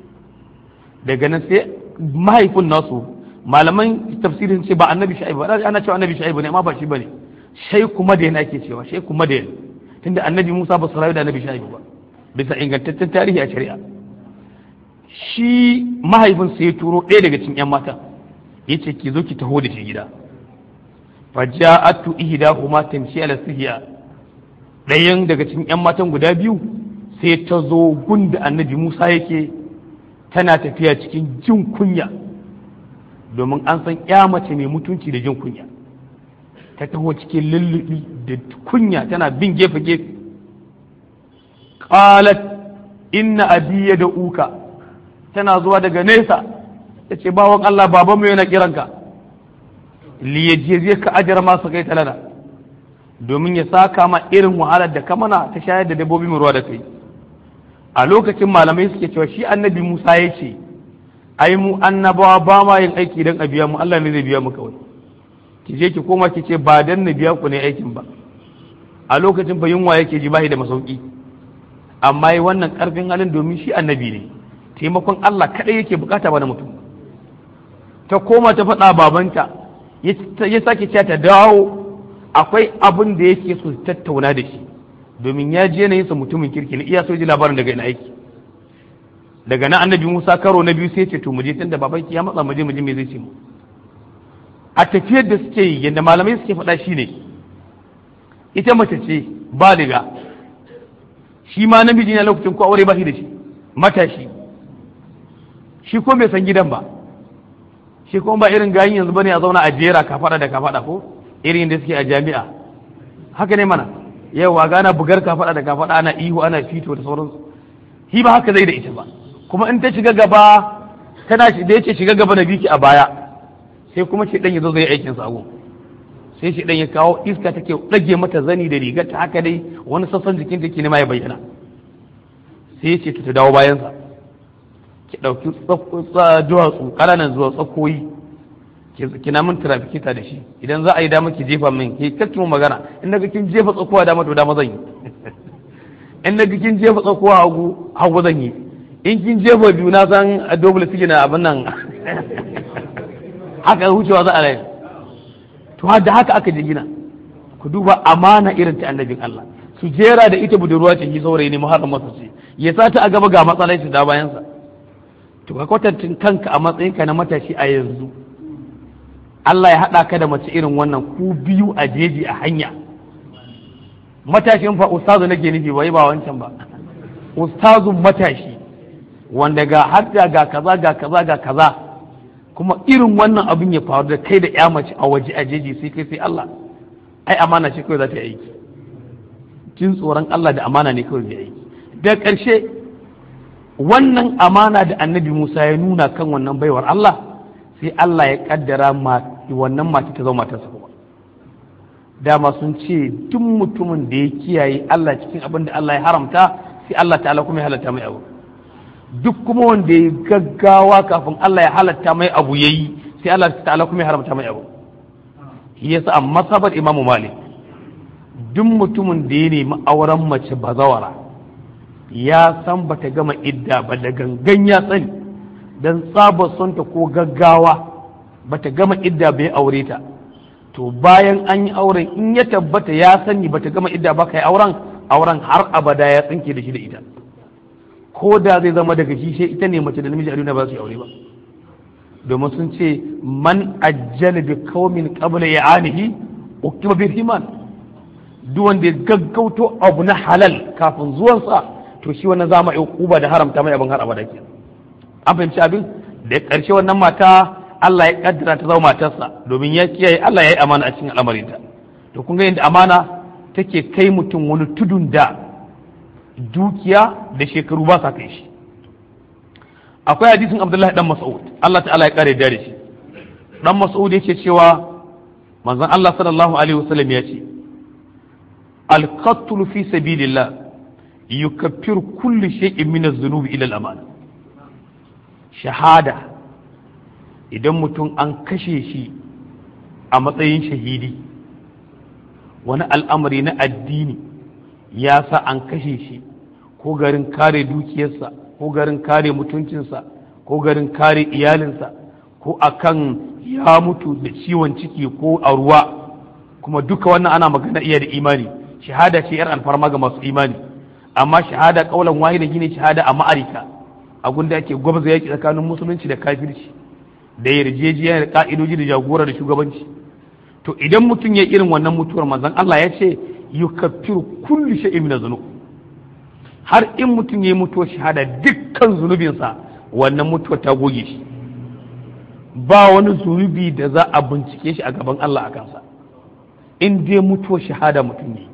daga nan sai mahaifin nasu malaman tafsirin ce ba annabi sha'ibu ba ana cewa annabi sha'ibu ne amma ba shi bane shaiku madayan ake cewa shaiku madayan tunda annabi Musa ba su rayu da annabi sha'ibu ba bisa ingantaccen tarihi a shari'a shi mahaifinsa ya turo ɗaya daga cikin 'yan mata ya ce ki zo ki taho da shi gida faja'atu ihdahuma tamshi ala sihiya ɗayan daga cikin 'yan matan guda biyu sai ta zo gunda annabi Musa yake tana tafiya cikin jin kunya domin an san ya mace mai mutunci da jin kunya ta taho cikin lullubi da kunya tana bin gefe gefe qalat inna abi da uka tana zuwa daga nesa ta ce bawan Allah babanmu yana kiranka liyajiye ka ajar masu kai talana domin ya saka ma irin wahalar da ka mana ta shayar da dabbobi ruwa da kai a lokacin malamai suke cewa shi annabi Musa ya ce ai mu annabawa ba ma yin aiki don a biya mu Allah ne zai biya mu kawai ki je ki koma ki ce ba dan na biya ku ne aikin ba a lokacin fa yunwa yake ji bashi da masauki amma yi wannan karfin halin domin shi annabi ne taimakon Allah kadai yake bukata ba na mutum ta koma ta faɗa babanta ya sake cewa ta dawo akwai abin da yake so tattauna da shi domin ya je na yinsa mutumin kirki ne iya so ji labarin daga ina aiki daga nan annabi Musa karo na biyu sai ce to muje tunda babanki ya matsa muje muje me zai ce mu a tafiyar da suke yi yadda malamai suke faɗa shine ita mace ce baliga shi ma namiji ne lokacin ko aure ba shi da shi matashi shi ko bai san gidan ba shi kuma ba irin gayin yanzu bane a zauna a jera ka faɗa da ka faɗa ko irin da suke a jami'a haka ne mana yawa gana bugar ka faɗa da ka faɗa ana ihu ana fito da sauransu shi ba haka zai da ita ba kuma in ta shiga gaba tana da yace shiga gaba da biki a baya sai kuma shi dan ya zo zai aikin sa sai shi dan ya kawo iska take dage mata zani da rigar ta haka dai wani sassan jikin take ne ma ya bayyana sai ya ce ta dawo bayan sa ki dauki duwatsu kananan zuwa tsakoyi kina min trafikita da shi idan za a yi dama ki jefa min ki kakki mu magana in naga kin jefa tsakowa dama to dama zan yi in naga kin jefa tsakowa hagu hagu zan yi in kin jefa biyu na san a double sigi na abin nan haka wucewa za a rai to da haka aka je gina ku duba amana irin ta annabin Allah su jera da ita budurwa ce ki saurayi ne muharram masa ce ya sa ta a gaba ga matsalai su da bayansa to ka kwatantin kanka a matsayinka na matashi a yanzu Allah ya haɗa ka da mace irin wannan ku biyu a jeji a hanya matashin fa ustazu nake nufi bai ba wancan ba ustazun matashi wanda ga hadda ga kaza ga kaza ga kaza kuma irin wannan abin ya faru da kai da ya mace a waje a jeji sai kai sai Allah ai amana ce kawai za ta yi aiki jin tsoron Allah da amana ne kawai zai aiki da ƙarshe wannan amana da annabi Musa ya nuna kan wannan baiwar Allah sai Allah ya kaddara wannan mace ta zama matarsa kuma dama sun ce duk mutumin da ya kiyaye Allah cikin abin da Allah ya haramta sai Allah ta'ala kuma ya halatta mai abu duk kuma wanda ya gaggawa kafin Allah ya halatta mai abu yayi sai Allah ta'ala kuma ya haramta mai abu shi yasa a masabar Imam Malik duk mutumin da ya nemi auren mace bazawara ya san bata gama idda ba da gangan ya sani dan tsabar sonta ko gaggawa bata gama idda bai aure ta to bayan an yi auren in ya tabbata ya sani bata gama idda ba kai auren auren har abada ya tsinke da shi da ita ko da zai zama daga shi sai ita ne mace da namiji a duniya ba su yi aure ba domin sun ce man ajjala bi qaumin qabla ya'anihi ukiba bi himan duk wanda ya gaggauto abu na halal kafin zuwansa to shi wannan zama yi kuba da haramta mai abin har abada ke an fahimci abin da karshe wannan mata Allah ya kaddara ta zama matarsa domin ya kiyaye Allah ya yi amana a cikin al'amarinta to kun ga yadda amana take kai mutum wani tudun da dukiya da shekaru ba sa kai shi akwai hadisin abdullahi dan mas'ud Allah ta'ala ya kare da shi dan mas'ud yake cewa manzon Allah sallallahu alaihi wasallam ya ce al-qatl fi sabilillah yukaffiru kulli shay'in min az-zunubi ila al-aman shahada idan mutum an kashe shi a matsayin shahidi wani al'amari na addini ya sa an kashe shi ko garin kare dukiyarsa ko garin kare mutuncinsa ko garin kare iyalinsa ko akan ya mutu da ciwon ciki ko a ruwa kuma duka wannan ana magana iya da imani shahada ce yar alfarma ga masu imani amma shahada kaulan wahida shine shahada a ma'arika a gunda ake gwabza yaki tsakanin musulunci da kafirci da yarjejiya da ka'idoji da jagora da shugabanci to idan mutum ya irin wannan mutuwar manzon Allah ya ce yukaffiru kulli shay'in min dhunub har in mutum ya mutuwar shahada dukkan zunubinsa wannan mutuwar ta goge shi ba wani zunubi da za a bincike shi a gaban Allah a kansa in dai mutuwar shahada mutum ne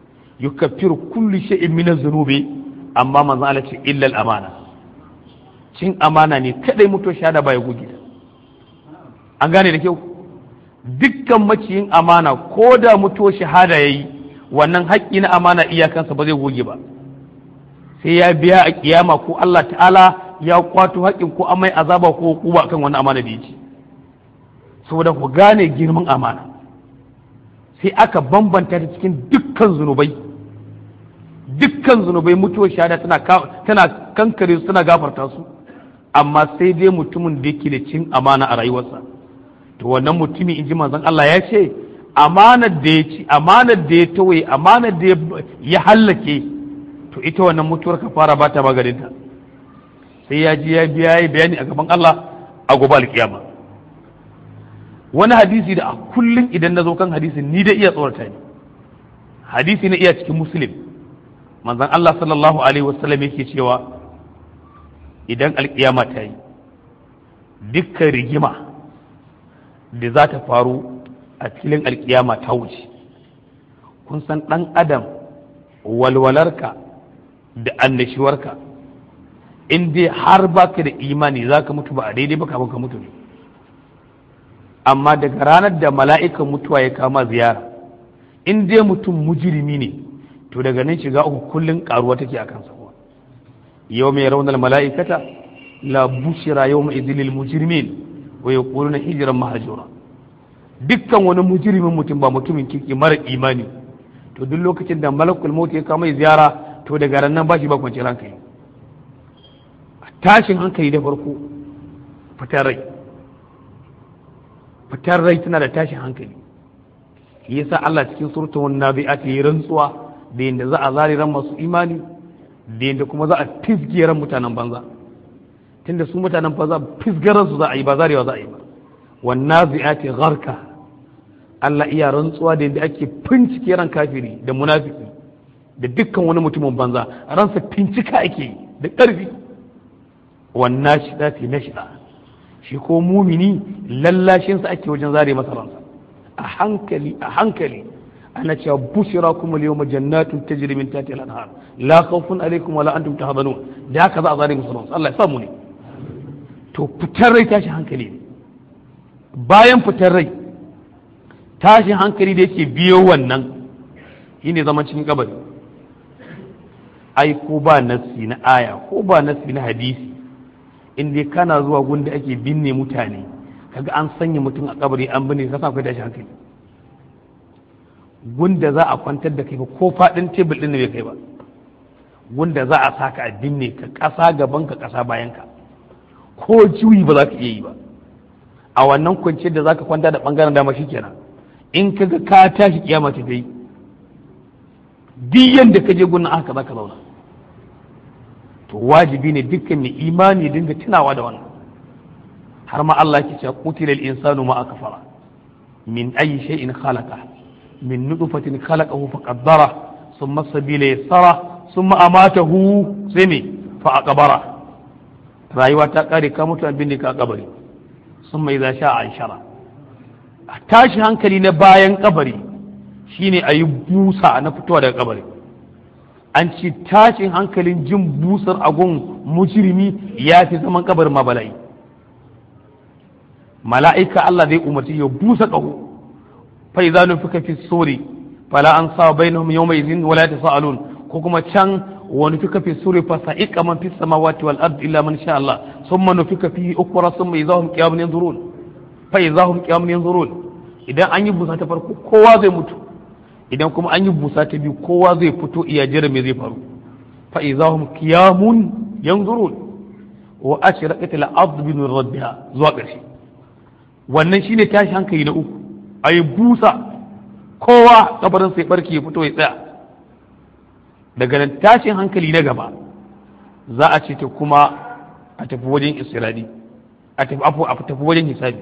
yukaffiru kulli shay'in min dhunubi amma manzon Allah ce illa al-amana cin amana ne kadai mutuwar shahada ba ya goge ta an gane da kyau dukkan maciyin amana ko da mutuwar shahada ya yi wannan haƙƙi na amana iyakansa ba zai goge ba sai ya biya a kiyama ko Allah ta'ala ya kwato haƙƙin ko amai azaba ko kuba kan wani amana da ya ci saboda ku gane girman amana sai aka bambanta ta cikin dukkan zunubai dukkan zunubai mutuwar shahada tana tana kankare su tana gafarta su amma sai dai mutumin da yake da cin amana a rayuwarsa to wannan mutumin in ji manzon Allah ya ce amanar da ya ci amanar da ya tawaye amanar da ya hallake to ita wannan mutuwar ka fara ba ta maganinta sai ya ji ya biya ya bayani a gaban Allah a gobe alkiyama wani hadisi da a kullum idan na zo kan hadisin ni da iya tsorata ne hadisi na iya cikin muslim manzon Allah sallallahu alaihi wasallam yake cewa idan alkiyama ta yi dukkan rigima da za ta faru a filin alkiyama ta wuce kun san ɗan adam walwalarka da annashiwarka in dai har baka da imani za ka mutu ba a daidai ba kafin ka mutu ne amma daga ranar da mala'ikan mutuwa ya kama ziyara in dai mutum mujirimi ne to daga nan shiga uku kullum karuwa take a kansa yau mai raunar mala'ikata la bushira yau mai izilil mujrimin wa ya na hijiran mahajura dukkan wani mujirimin mutum ba mutumin kirki mara imani to duk lokacin da malakul maut ya kama ziyara to daga ran nan ba shi ba kwanciyar hankali tashin hankali da farko fitar rai fitar rai tana da tashin hankali yasa Allah cikin surtun nabi'at yi rantsuwa da yadda za a zari ran masu imani da yadda kuma za a fisge ran mutanen banza tunda su mutanen banza fisgaran su za a yi ba zarewa za a yi ba wan nabi'ati gharka Allah iya rantsuwa da yadda ake fincike ran kafiri da munafiki da dukkan wani mutumin banza ransa fincika ake yi da ƙarfi wannan shida fi na shida shi ko mumini lallashinsa ake wajen zare masa ransa a hankali a hankali ana cewa bushira kuma yawma jannatun tajri min tahtiha al-anhar la khawfun alaykum wala antum tahzanun da haka za a zare musu ransa Allah ya samu ne to fitar rai tashi hankali ne bayan fitar rai tashin hankali da yake biyo wannan shine zaman cikin kabari ai ko ba nassi na aya ko ba nassi na hadisi in dai kana zuwa gunda ake binne mutane kaga an sanya mutum a kabari an binne ka sa kai tashi hankali gunda za a kwantar da kai ba ko fadin tebul din bai kai ba gunda za a saka a binne ka kasa gaban ka kasa bayan ka ko juyi ba za ka iya yi ba a wannan kwanciyar da za ka kwanta da bangaren dama shi kenan in kaga ka tashi kiyama ta dai duk yanda ka je gunnan aka za ka zauna to wajibi ne dukkan mai imani dinga tunawa da wannan har ma Allah ke cewa qutilal insanu ma akfara min ayi shay'in khalaqa min nutfatin khalaqahu faqaddara thumma sabila yassara thumma amatahu sai me fa aqbara rayuwa ta kare ka mutu abin da ka kabari thumma idza sha'a anshara tashi hankali na bayan kabari shine ayi busa na fitowa daga kabari an ci tashin hankalin jin busar agun mujrimi ya fi zaman kabarin ma bala'i mala'ika Allah zai umarci ya busa ƙaho fa idza nufika fi suri fala an sa bainahum yawma idhin wala tasaalun ko kuma can wa nufika fi suri fa sa'iqa man fis samawati wal ardi illa man sha Allah thumma nufika fi ukra thumma idza hum qiyamun yanzurun fa idza hum qiyamun yanzurun idan an yi busa ta farko kowa zai mutu idan kuma an yi busa ta biyu kowa zai fito iya jira me zai faru fa idza hum qiyamun yanzurun wa ashraqat al-ard bi nur rabbiha zuwa ƙarshe wannan shine tashi hankali na uku ayi busa kowa kabarin sai barke ya fito ya tsaya daga nan tashin hankali na gaba za a ce ta kuma a tafi wajen isra'ili a tafi a tafi wajen hisabi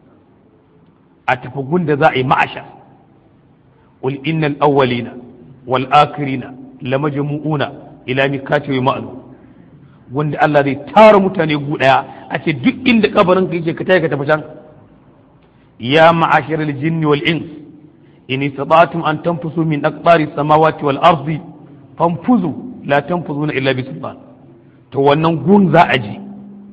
a tafi gunda za a yi ma'asha قل إن الأولين والآخرين لمجموعون إلى ميقات يوم معلوم wanda Allah zai tara mutane gu daya a ce duk inda kabarin ka yake ka taya ka tafi can ya ma'ashar al-jinni wal ins in istata'tum an tanfusu min aqtari samawati wal ardi fanfuzu la tanfuzuna illa bi sultan to wannan gun za a ji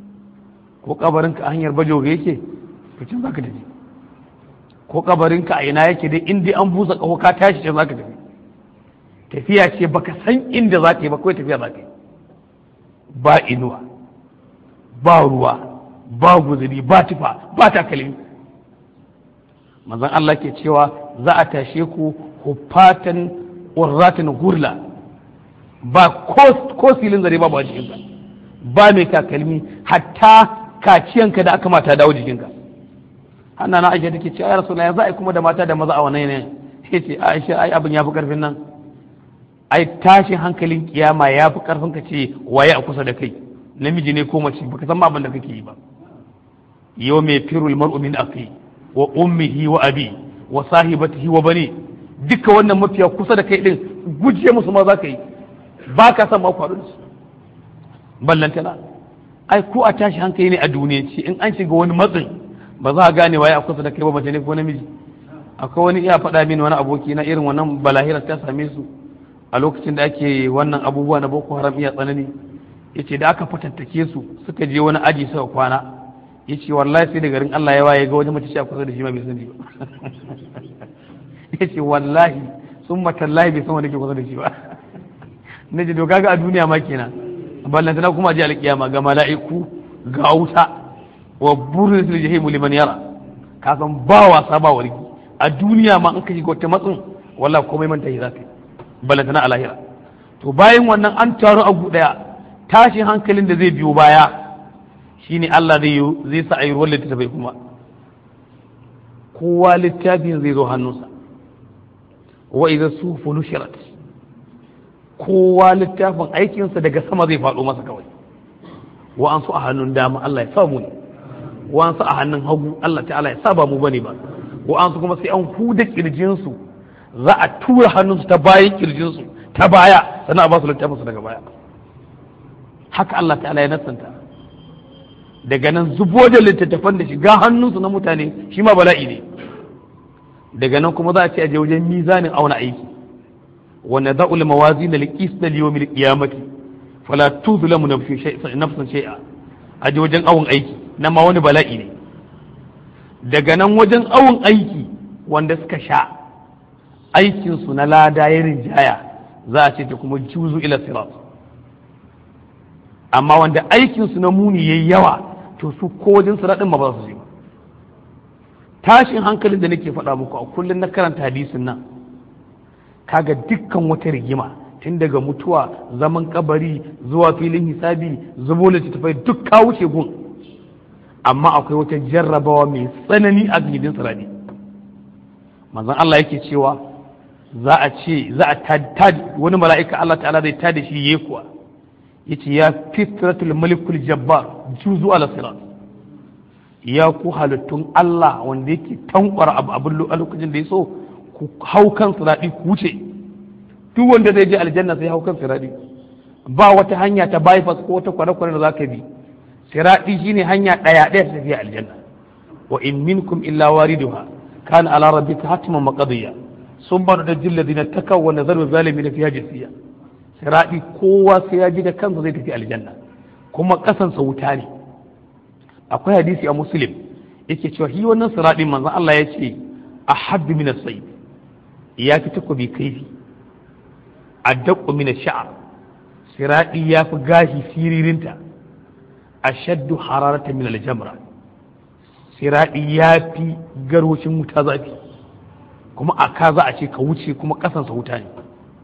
ko kabarinka a hanyar bajoga yake to can zaka tafi ko kabarinka a ina yake dai in dai an busa kaho ka tashi can zaka tafi tafiya ce baka san inda za ka yi ba kawai tafiya za ka yi ba inuwa ba ruwa ba guzuri ba tufa ba takalmi manzon Allah ke cewa za a tashe ku hufatan urratin gurla ba ko silin zare ba ba jikinka ba mai takalmi hatta kaciyanka da aka mata dawo jikinka hanna na aisha take cewa ya rasulullahi za a yi kuma da mata da maza a wannan yanayin sai ce aisha ai abin ya fi karfin nan ai tashin hankalin kiyama ya fi karfin ka ce waye a kusa da kai namiji ne ko mace baka san abin da kake yi ba yau mai firul mar'u min akhi wa ummihi wa abi wa sahibatihi wa bani duka wannan mafiya kusa da kai din guje musu ma za ka yi ba ka san ma faru da su ballantana ai ko a tashi hankali ne a duniya ce in an shiga wani matsin ba za a gane waye a kusa da kai ba mace ne ko namiji akwai wani iya faɗa mini wani aboki na irin wannan balahira ta same su a lokacin da ake wannan abubuwa na boko haram iya tsanani yace da aka fatattake su suka je wani aji suka kwana yace wallahi sai da garin Allah ya waye ga wani mace a kusa da shi ma bai sani ba yace wallahi sun matallahi bai san wanda ke kusa da shi ba nace to kaga a duniya ma kenan ballantana kuma ji alkiyama ga mala'iku ga wuta wa burin sil jahimu liman yara ka san ba wasa ba warki a duniya ma an ka shiga wata matsin wallahi komai manta yi zaka ballantana a lahira to bayan wannan an taru a gu daya tashin hankalin da zai biyo baya shine Allah zai zai sa ayi ruwan littattafai kuma kowa littafin zai zo hannunsa wa idza sufu nushirat kowa littafin aikinsa daga sama zai faɗo masa kawai wa an su a hannun dama Allah ya sa mu ne wa an su a hannun hagu Allah ta'ala ya sa ba mu bane ba wa an su kuma sai an huda kirjinsu za a tura hannunsu ta bayan kirjinsu ta baya sannan a ba su littafinsu daga baya haka Allah ta'ala ya nassanta daga nan zubo da littattafan da shiga hannunsu na mutane shi ma bala'i ne daga nan kuma za a ce a je wajen mizanin auna aiki ونضع الموازين القسط ليوم القيامة فلا تظلم نفس شيئا نفسا شيئا aje wajen awon aiki na ma wani bala'i ne daga nan wajen awon aiki wanda suka sha aikinsu na lada ya rinjaya za a ce ta kuma juzu ila sirat amma wanda aikinsu na muni yayi yawa to su ko wajen siratin ma ba su je ba tashin hankalin da nake faɗa muku a kullum na karanta hadisin nan kaga dukkan wata rigima tun daga mutuwa zaman kabari zuwa filin hisabi zubo littattafai duk ka wuce gun amma akwai wata jarrabawa mai tsanani a gidin sirani manzon Allah yake cewa za a ce za a tada wani mala'ika Allah ta'ala zai tada shi yayi kuwa yace ya fitratul malikul jabbar juzu ala sirat ya ku halittun Allah wanda yake tankwara abu abin a lokacin da ya so ku hau kan siraɗi ku wuce duk wanda zai je aljanna sai hau kan siraɗi ba wata hanya ta bypass ko wata kwane-kwane da za ka bi siraɗi shine hanya ɗaya ɗaya ta tafiya aljanna wa in minkum illa wariduha kana ala rabbika hatman maqdiya sun bar da jilla dina takaw wa nazaru zalimin fiha jasiya siraɗi kowa sai ya ji da kansa zai tafi aljanna kuma kasansa wuta ne akwai hadisi a muslim yake cewa shi wannan siraɗin manzon Allah ya ce ahaddu min as-sayf ya fi takobi kaifi a daƙo mina sha'ar siraɗi ya fi gashi siririnta a shaddu hararata min aljamra siraɗi ya fi garwacin wuta zafi kuma a ka za a ce ka wuce kuma ƙasansa wuta ne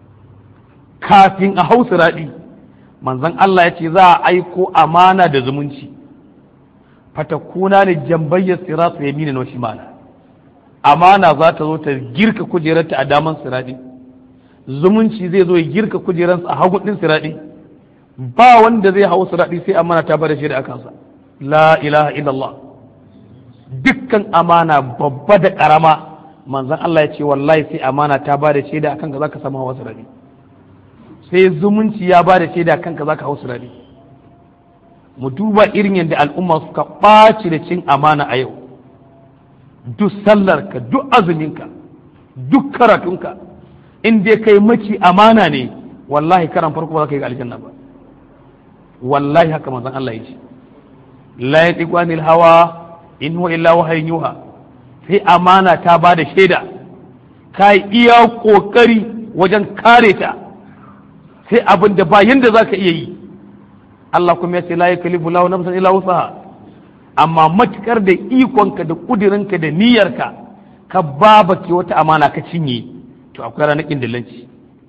kafin a hau siraɗi manzon Allah ya ce za a aiko amana da zumunci fatakuna ne jambayyar siratu yamina na shimala amana za ta zo ta girka kujerarta a daman siraɗi zumunci zai zo ya girka kujerarsa a hagu ɗin siraɗi ba wanda zai hau siraɗi sai amana ta bada shaida a kansa la ilaha illallah dukkan amana babba da ƙarama manzon Allah ya ce wallahi sai amana ta bada shaida a kanka zaka samu hawa siraɗi sai zumunci ya bada shaida a kanka zaka hau siraɗi mu duba irin yadda al'umma suka ɓaci da cin amana a yau duk sallarka duk azuminka duk karatunka in dai kai maci amana ne wallahi karan farko ba za ka yi aljanna ba wallahi haka manzon Allah ya ce la yatiqu anil hawa in huwa illa wahyun yuha sai amana ta ba da shaida ka iya kokari wajen kare ta sai abin da ba yanda zaka iya yi Allah kuma ya ce la yakalifu lahu nafsan illa wusaha amma matukar da ikonka da kudirinka da niyyarka ka babake wata amana ka cinye to akwai ranakin dillanci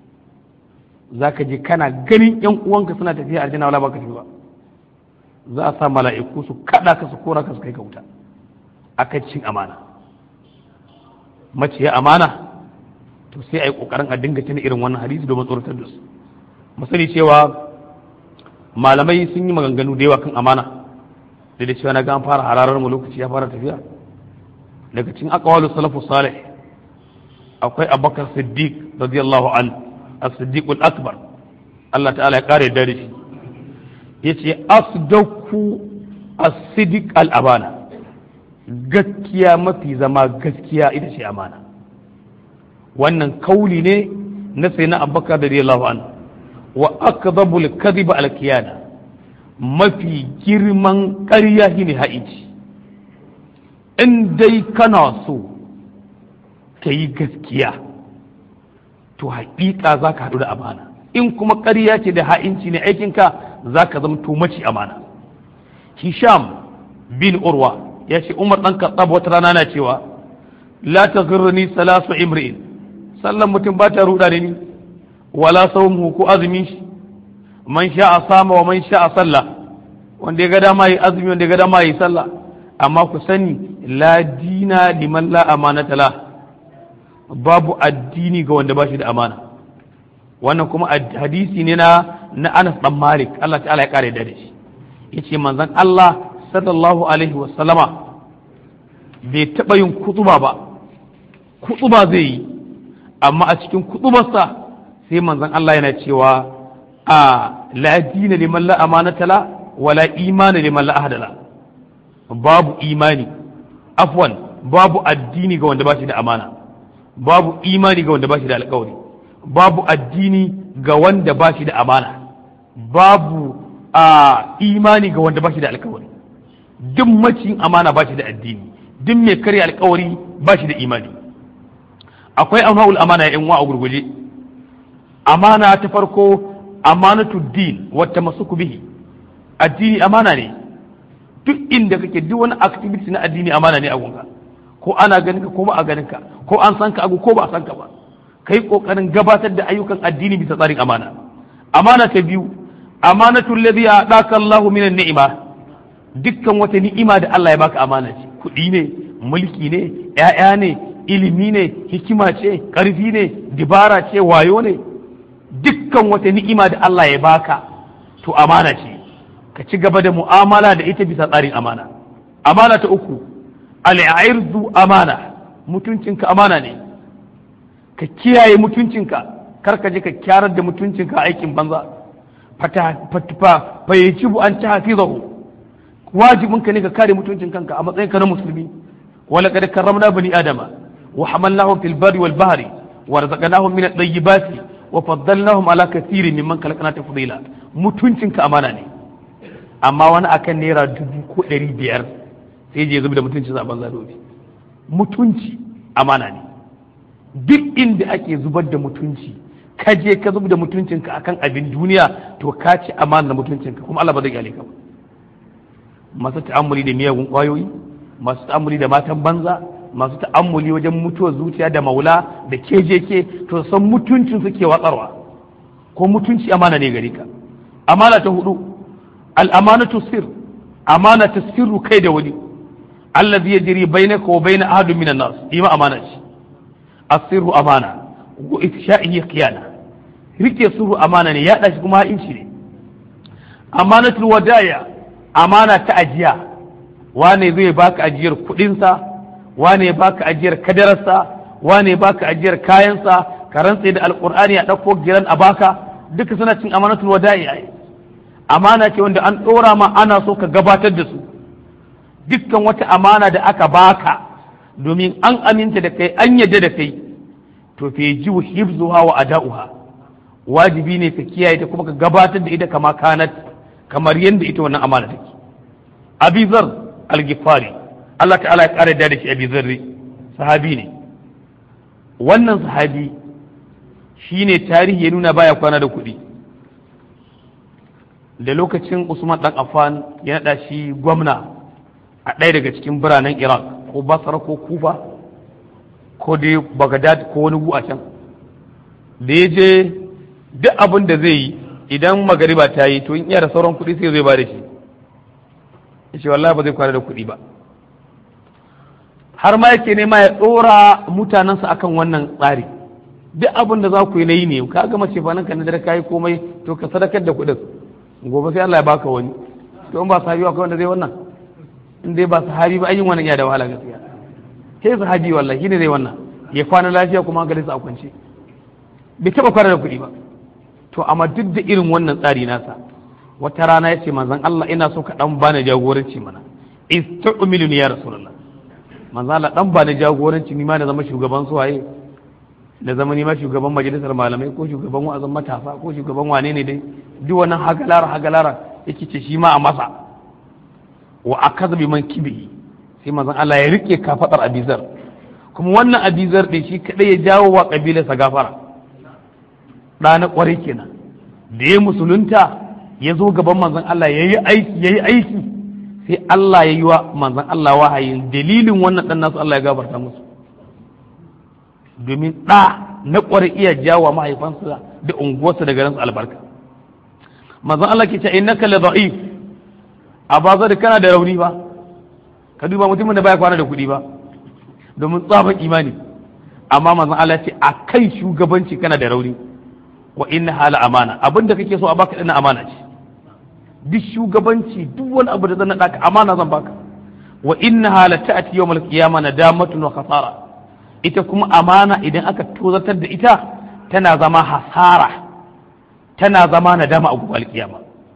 za ka je kana ganin yan uwanka suna tafiya aljanna wala baka tafi ba za a sa mala'iku su kada ka su kora ka su kai ka wuta akan cin amana mace ya amana to sai a yi kokarin a dinga tuna irin wannan hadisi domin tsoratar da su mu sani cewa malamai sun yi maganganu da yawa kan amana da da cewa na ga an fara hararar mu lokaci ya fara tafiya daga cikin aqwalu salafu salih akwai abubakar siddiq radiyallahu an as-siddiq al-akbar Allah ta'ala ya kare da shi yace asdaku as-siddiq al-abana gaskiya mafi zama gaskiya ita ce amana wannan kauli ne na sayyidina abubakar radiyallahu an wa akdhabu al-kadhib al-kiyana mafi girman ƙarya shine haici in dai kana so ka yi gaskiya to haƙiƙa za ka haɗu da amana in kuma ƙarya ce da ha'inci ne aikinka za ka zama maci amana hisham bin urwa ya ce umar ɗan katsab wata rana na cewa la ta ni salasu imri'in sallan mutum ba ta ruɗa da ni wala saumu ko azumin shi man sha'a sama wa man sha'a sallah wanda ya ga dama yi azumi wanda ya ga dama yi sallah amma ku sani la dina liman la amanata la babu addini ga wanda ba shi da amana wannan kuma hadisi ne na na Anas dan Malik Allah ta'ala ya kare da shi yace manzon Allah sallallahu alaihi wa sallama bai taba yin kutuba ba kutuba zai yi amma a cikin kutubarsa sai manzon Allah yana cewa a la dina liman la amanata la wala imana liman la ahada la babu imani afwan babu addini ga wanda ba shi da amana babu imani ga wanda ba shi da alkawari babu addini ga wanda ba shi da amana babu a imani ga wanda ba shi da alkawari duk macin amana ba shi da addini duk mai karya alkawari ba shi da imani akwai anwa'ul amana ya wa a gurguje amana ta farko amanatu din wata masuku bihi addini amana ne duk inda kake duk wani activity na addini amana ne a gunka ko ana ganin ka ko ba a ganin ka ko an san ka agu ko ba a san ka ba kai kokarin gabatar da ayyukan addini bisa tsarin amana amana ta biyu amanatu alladhi ataka Allahu minan ni'ima dukkan wata ni'ima da Allah ya baka amana ce kuɗi ne mulki ne ƴaƴa ne ilimi ne hikima ce ƙarfi ne dibara ce wayo ne dukkan wata ni'ima da Allah ya baka to amana ce ka ci gaba da mu'amala da ita bisa tsarin amana amana ta uku al'irdu amana mutuncinka amana ne ka kiyaye mutuncinka kar ka je ka kyarar da mutuncinka aikin banza fa yaci bu an ta hafizahu wajibinka ne ka kare mutuncin kanka a matsayinka na musulmi wala kad karramna bani adama wa hamalnahum fil barri wal bahri wa razaqnahum min at-tayyibati wa faddalnahum ala kathirin mimman khalaqna tafdila mutuncinka amana ne amma wani akan naira dubu ko ɗari biyar sai je zubi da mutunci zaben zadobi mutunci amana ne duk inda ake zubar da mutunci ka je ka zubar da mutuncinka akan abin duniya to ka ci amana da mutuncinka kuma Allah ba zai gyale ka ba masu ta'ammuli da miyagun kwayoyi masu ta'ammuli da matan banza masu ta'ammuli wajen mutuwar zuciya da maula da kejeke to san mutuncin suke watsarwa ko mutunci amana ne gare ka amana ta hudu al'amanatu sir amana ta sirru kai da wani allazi yajri bainaka wa bain ahadin minan nas ima amana ce asirru amana wa ifsha'ihi khiyana rike sirru amana ne ya dashi kuma inci ne amanatul wadaya amana ta ajiya wane zai baka ajiyar kudinsa wane ya baka ajiyar kadararsa wane ya baka ajiyar kayansa ka rantse da alqur'ani a dauko giran a baka duka suna cin amanatul wada'i amana ce wanda an ɗora ma ana so ka gabatar da su dukkan wata amana da aka baka domin an aminta da kai an yadda da kai to fe ji hibzuha wa ada'uha wajibi ne ka kiyaye ta kuma ka gabatar da ita kama kanat kamar yadda ita wannan amana take abizar al-gifari Allah ta'ala ya kare da shi abizar sahabi ne wannan sahabi shine tarihi ya nuna baya kwana da kuɗi da lokacin Usman dan Affan ya naɗa shi gwamna a ɗaya daga cikin biranen Iraq ko Basra ko Kufa ko dai Baghdad ko wani gu a can da ya je duk abin da zai yi idan magariba ta yi to in iya da sauran kuɗi sai zai ba da shi ya ce wallahi ba zai kwana da kuɗi ba har ma yake nema ya ɗora mutanensa akan wannan tsari duk abin da za ku yi na yi ne ka gama ce fa nan ka nadar ka yi komai to ka sadakar da kuɗin gobe sai Allah ya baka wani to in ba sahabi akwai wanda zai wannan in dai ba sahabi ba ayyin wannan ya da wahala gaskiya sai sahabi wallahi shine zai wannan ya kwana lafiya kuma hankalinsa a kwance bai taɓa kwana da kuɗi ba to amma duk da irin wannan tsari nasa wata rana ya ce manzon Allah ina so ka dan bani jagoranci mana istu'miluni ya rasulullah manzon Allah dan bani jagoranci ni ma na zama shugaban su waye da zama ni ma shugaban majalisar malamai ko shugaban wa'azin matasa ko shugaban wane ne dai duk wannan hagalara hagalara yake ce shi ma a masa wa akaza bi man kibi sai manzon Allah ya rike kafadar abizar kuma wannan abizar din shi kadai ya jawo wa kabilarsa gafara ɗana ƙwarai kenan da ya musulunta ya zo gaban manzon Allah ya yi aiki ya yi aiki sai Allah ya yi wa manzon Allah wahayin dalilin wannan ɗan nasu Allah ya gabarta musu domin ɗa na ƙwarai iya jawo mahaifansa da unguwarsa da garinsu albarka manzon Allah ke ce innaka la da'if a ba da kana da rauni ba ka duba mutumin da baya kwana da kuɗi ba domin tsaban imani amma manzon Allah ce a kan shugabanci kana da rauni wa inna hala amana abin da kake so a baka dana amana ce duk shugabanci duk wani abu da zan naɗa ka amana zan baka wa inna hala ta'ati yawmal qiyama nadamatun wa khasara ita kuma amana idan aka tozatar da ita tana zama hasara tana zama nadama a gobe alkiyama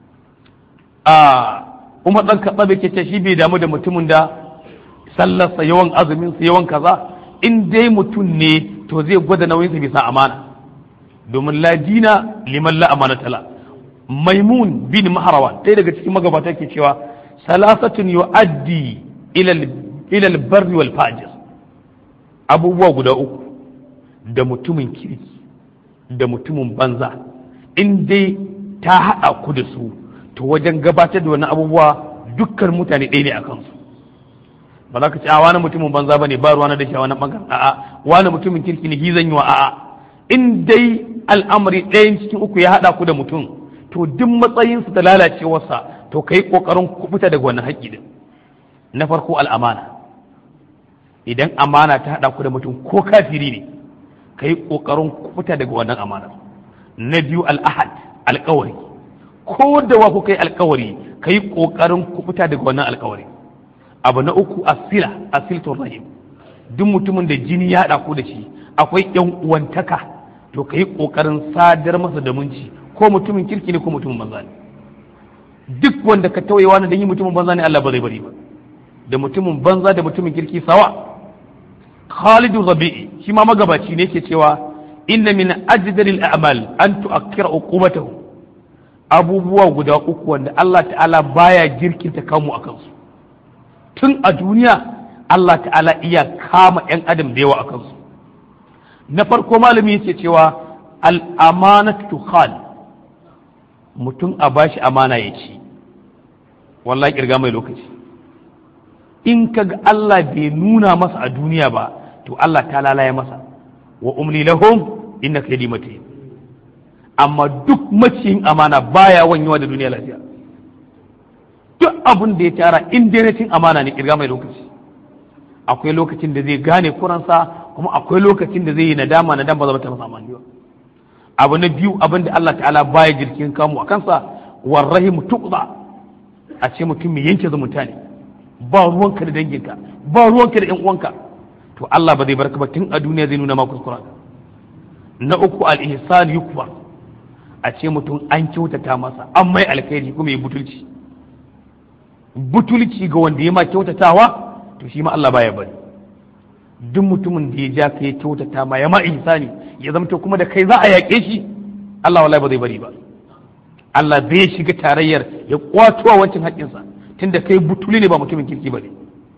a umar dan kaɗa bai ce shi bai damu da mutumin da sallarsa yawan azumin sa yawan kaza in dai mutum ne to zai gwada nauyinsa bisa amana domin la dina liman la amana tala maimun bin maharawa ɗaya daga cikin magabata ke cewa salasatun yu'addi ila al-barri wal fajir abubuwa guda uku da mutumin kirki da mutumin banza in dai ta haɗa ku da su to wajen gabatar da wani abubuwa dukkan mutane ɗaya ne a kansu ba za ka ce a wani mutumin banza ba ne ba ruwa na da shi a wani ɓangaren a'a wani mutumin kirki ne zan yi wa a'a in dai al'amari ɗayan cikin uku ya haɗa ku da mutum to duk matsayinsa da lalacewarsa to ka yi ƙoƙarin kubuta daga wannan haƙƙi din na farko al'amana idan amana ta haɗa ku da mutum ko kafiri ne ka yi ƙoƙarin kubuta daga wannan amana na biyu al'ahad alƙawari ko da wa kuka yi alƙawari ka yi ƙoƙarin kubuta daga wannan alƙawari abu na uku asila asiltun rahim duk mutumin da jini ya haɗa ku da shi akwai yan uwantaka to ka yi ƙoƙarin sadar masa da munci ko mutumin kirki ne ko mutumin banza ne duk wanda ka tauye wani da yi mutumin banza ne Allah ba zai bari ba da mutumin banza da mutumin kirki sawa Khalidu Rabi'i shi ma magabaci ne ke cewa inna min ajdalil a'mal an tu'akkira uqubatahu abubuwa guda uku wanda Allah ta'ala baya girkinta kamu a kansu tun a duniya Allah ta'ala iya kama 'yan adam da yawa a kansu na farko malami yake cewa al'amanatu khal mutum a bashi amana ya ci wallahi kirga mai lokaci in kaga Allah bai nuna masa a duniya ba to Allah ta lalaya masa wa umli lahum inna kaydi matin amma duk maciyin amana baya wanyewa da duniya lafiya duk abin da ya tara in dai na cin amana ne kirga mai lokaci akwai lokacin da zai gane kuransa kuma akwai lokacin da zai yi nadama nadama ba zama ta masa amani ba abu na biyu abin da Allah ta'ala baya jirkin kamu a kansa warrahimu tuqda a ce mutum mai yanke zumunta ne ba ruwanka da danginka ba ruwanka da yan uwanka to Allah ba zai barka ba tun a duniya zai nuna ma kuskura na uku al-ihsan yukbar a ce mutum an kyautata masa an mai alkhairi kuma ya butulci butulci ga wanda ya ma kyautatawa to shi ma Allah baya bari duk mutumin da ya ja ka ya kyautata ma ya ma ihsani ya zamto kuma da kai za a yaƙe shi Allah wallahi ba zai bari ba Allah zai shiga tarayyar ya kwato wancan haƙƙinsa tunda kai butuli ne ba mutumin kirki ba ne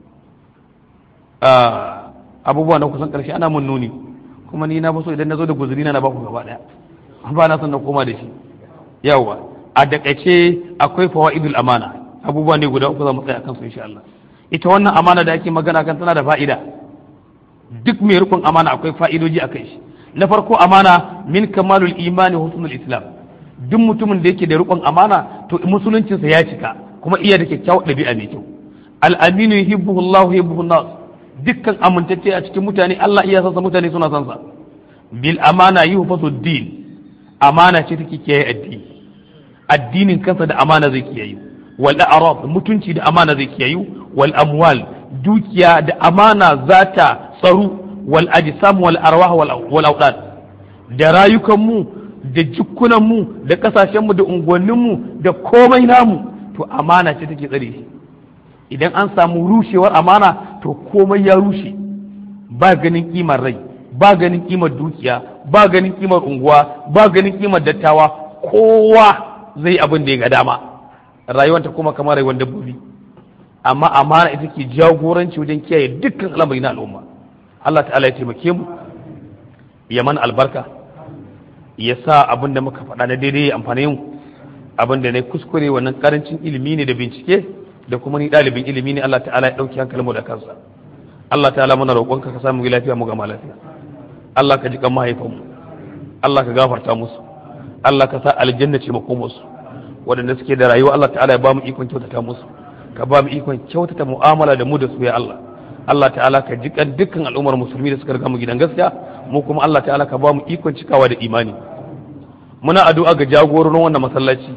abubuwa na kusan karshe ana mun nuni kuma ni na so idan na zo da guzuri na na baku gaba daya ba na son na koma da shi yawa a dakaice akwai fawaidul amana abubuwa ne guda uku za mu tsaya kansu insha Allah ita wannan amana da ake magana kan tana da fa'ida duk mai rukun amana akwai fa'idoji a kai shi na farko amana min kamalul imani husnul islam duk mutumin da yake da rukun amana to musuluncinsa ya cika kuma iya da kyakkyawar ɗabi'a mai kyau al-aminu yuhibbuhu Allah yuhibbuhu nas dukkan amintacce a cikin mutane Allah iya sansa mutane suna sansa bil amana yuhfazu din amana ce take kiyaye addini addinin kansa da amana zai kiyaye wal a'raf mutunci da amana zai kiyaye wal amwal dukiya da amana zata tsaro wal ajsam wal arwah wal awdad da rayukan mu da jikunan mu da kasashen mu da unguwannin mu da komai namu to amana ce take tsare shi idan an samu rushewar amana to komai ya rushe ba ganin kimar rai ba ganin kimar dukiya ba ganin kimar unguwa ba ganin kimar dattawa kowa zai abin da ya ga dama rayuwanta kuma kamar rayuwar dabbobi amma amana ita ke jagoranci wajen kiyaye dukkan al'amari na al'umma Allah ta'ala ya taimake mu ya mana albarka ya sa abin da muka faɗa na daidai ya amfani mu abin da na kuskure wannan karancin ilimi ne da bincike da kuma ni ɗalibin ilimi ne Allah ta'ala ya ɗauki hankalin mu da kansa Allah ta'ala muna roƙonka ka samu lafiya mu gama lafiya Allah ka ji kan mahaifanmu Allah ka gafarta musu Allah ka sa aljanna ce makomarsu waɗanda suke da rayuwa Allah ta'ala ya ba mu ikon kyautata musu ka ba mu ikon kyautata mu'amala da mu da su ya Allah Allah ta'ala ka ji kan dukkan al'ummar musulmi da suka riga mu gidan gaskiya mu kuma Allah ta'ala ka ba mu ikon cikawa da imani muna addu'a ga jagororin wannan masallaci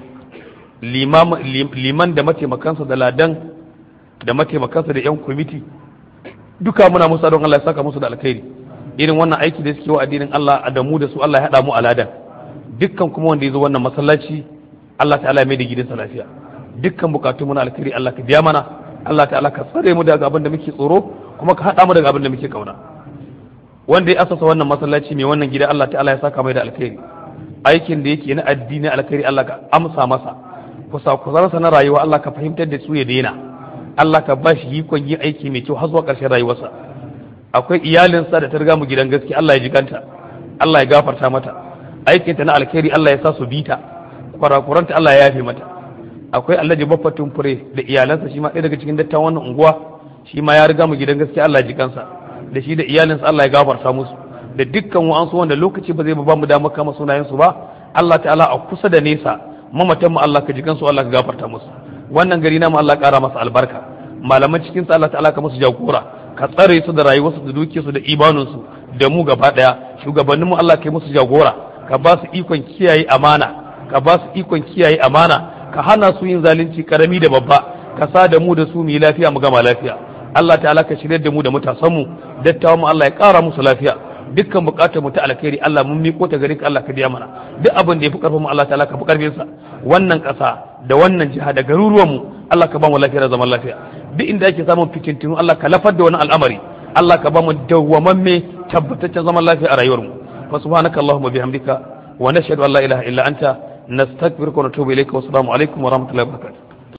liman da mataimakansa da ladan da mataimakansa da yan kwamiti duka muna musa don Allah ya saka musu da alkhairi irin wannan aiki da suke wa addinin Allah da mu da su Allah ya haɗa mu a ladan dukkan kuma wanda ya zo wannan masallaci Allah ta'ala ya mai da gidansa lafiya dukkan bukatun mu na alkhairi Allah ka biya mana Allah ta'ala ka tsare mu daga abin da muke tsoro kuma ka haɗa mu daga abin da muke kauna wanda ya asasa wannan masallaci mai wannan gida Allah ta'ala ya saka mai da alkhairi aikin da yake na addini alkhairi Allah ka amsa masa kusa kusarsa na rayuwa Allah ka fahimtar da su ya daina Allah ka ba shi ikon yin aiki mai kyau har zuwa ƙarshen rayuwarsa akwai iyalinsa da ta riga mu gidan gaske Allah ya jiganta Allah ya gafarta mata aikinta na alkhairi Allah ya sa su bita kwarakuranta Allah ya yafe mata akwai Alhaji Baffatun Fure da iyalansa shi ma ɗaya daga cikin dattawan wannan unguwa shi ma ya riga mu gidan gaske Allah ya jikansa da shi da iyalinsa Allah ya gafarta musu da dukkan wa'ansu wanda lokaci ba zai ba mu damar kama sunayensu ba Allah ta'ala a kusa da nesa mamatan mu Allah ka jikansu Allah ka gafarta musu wannan gari namu Allah ƙara masa albarka malaman cikin sa Allah ta'ala ka musu jagora ka tsare su da rayuwarsu da dukiyarsu da imaninsu da mu gaba daya shugabannin mu Allah ka yi musu jagora ka ba su ikon kiyaye amana ka ba su ikon kiyaye amana ka hana su yin zalunci karami da babba ka sa da mu da su mu yi lafiya mu gama lafiya Allah ta'ala ka shirya da mu da matasan mu dattawan mu Allah ya ƙara musu lafiya dukkan bukatar mu ta alkhairi Allah mun miko ta gare ka Allah ka biya mana duk abin da yafi karfin mu Allah ta'ala ka fi karfin sa wannan ƙasa da wannan jiha da garuruwan mu Allah ka ba mu lafiya da zaman lafiya duk inda ake samun fitintinu Allah ka lafar da wani al'amari Allah ka ba mu dawwamamme tabbataccen zaman lafiya a rayuwar mu fa subhanaka allahumma bihamdika wa nashhadu an la ilaha illa anta nastaghfiruka wa natubu ilayka wa assalamu alaikum wa rahmatullahi wa barakatuh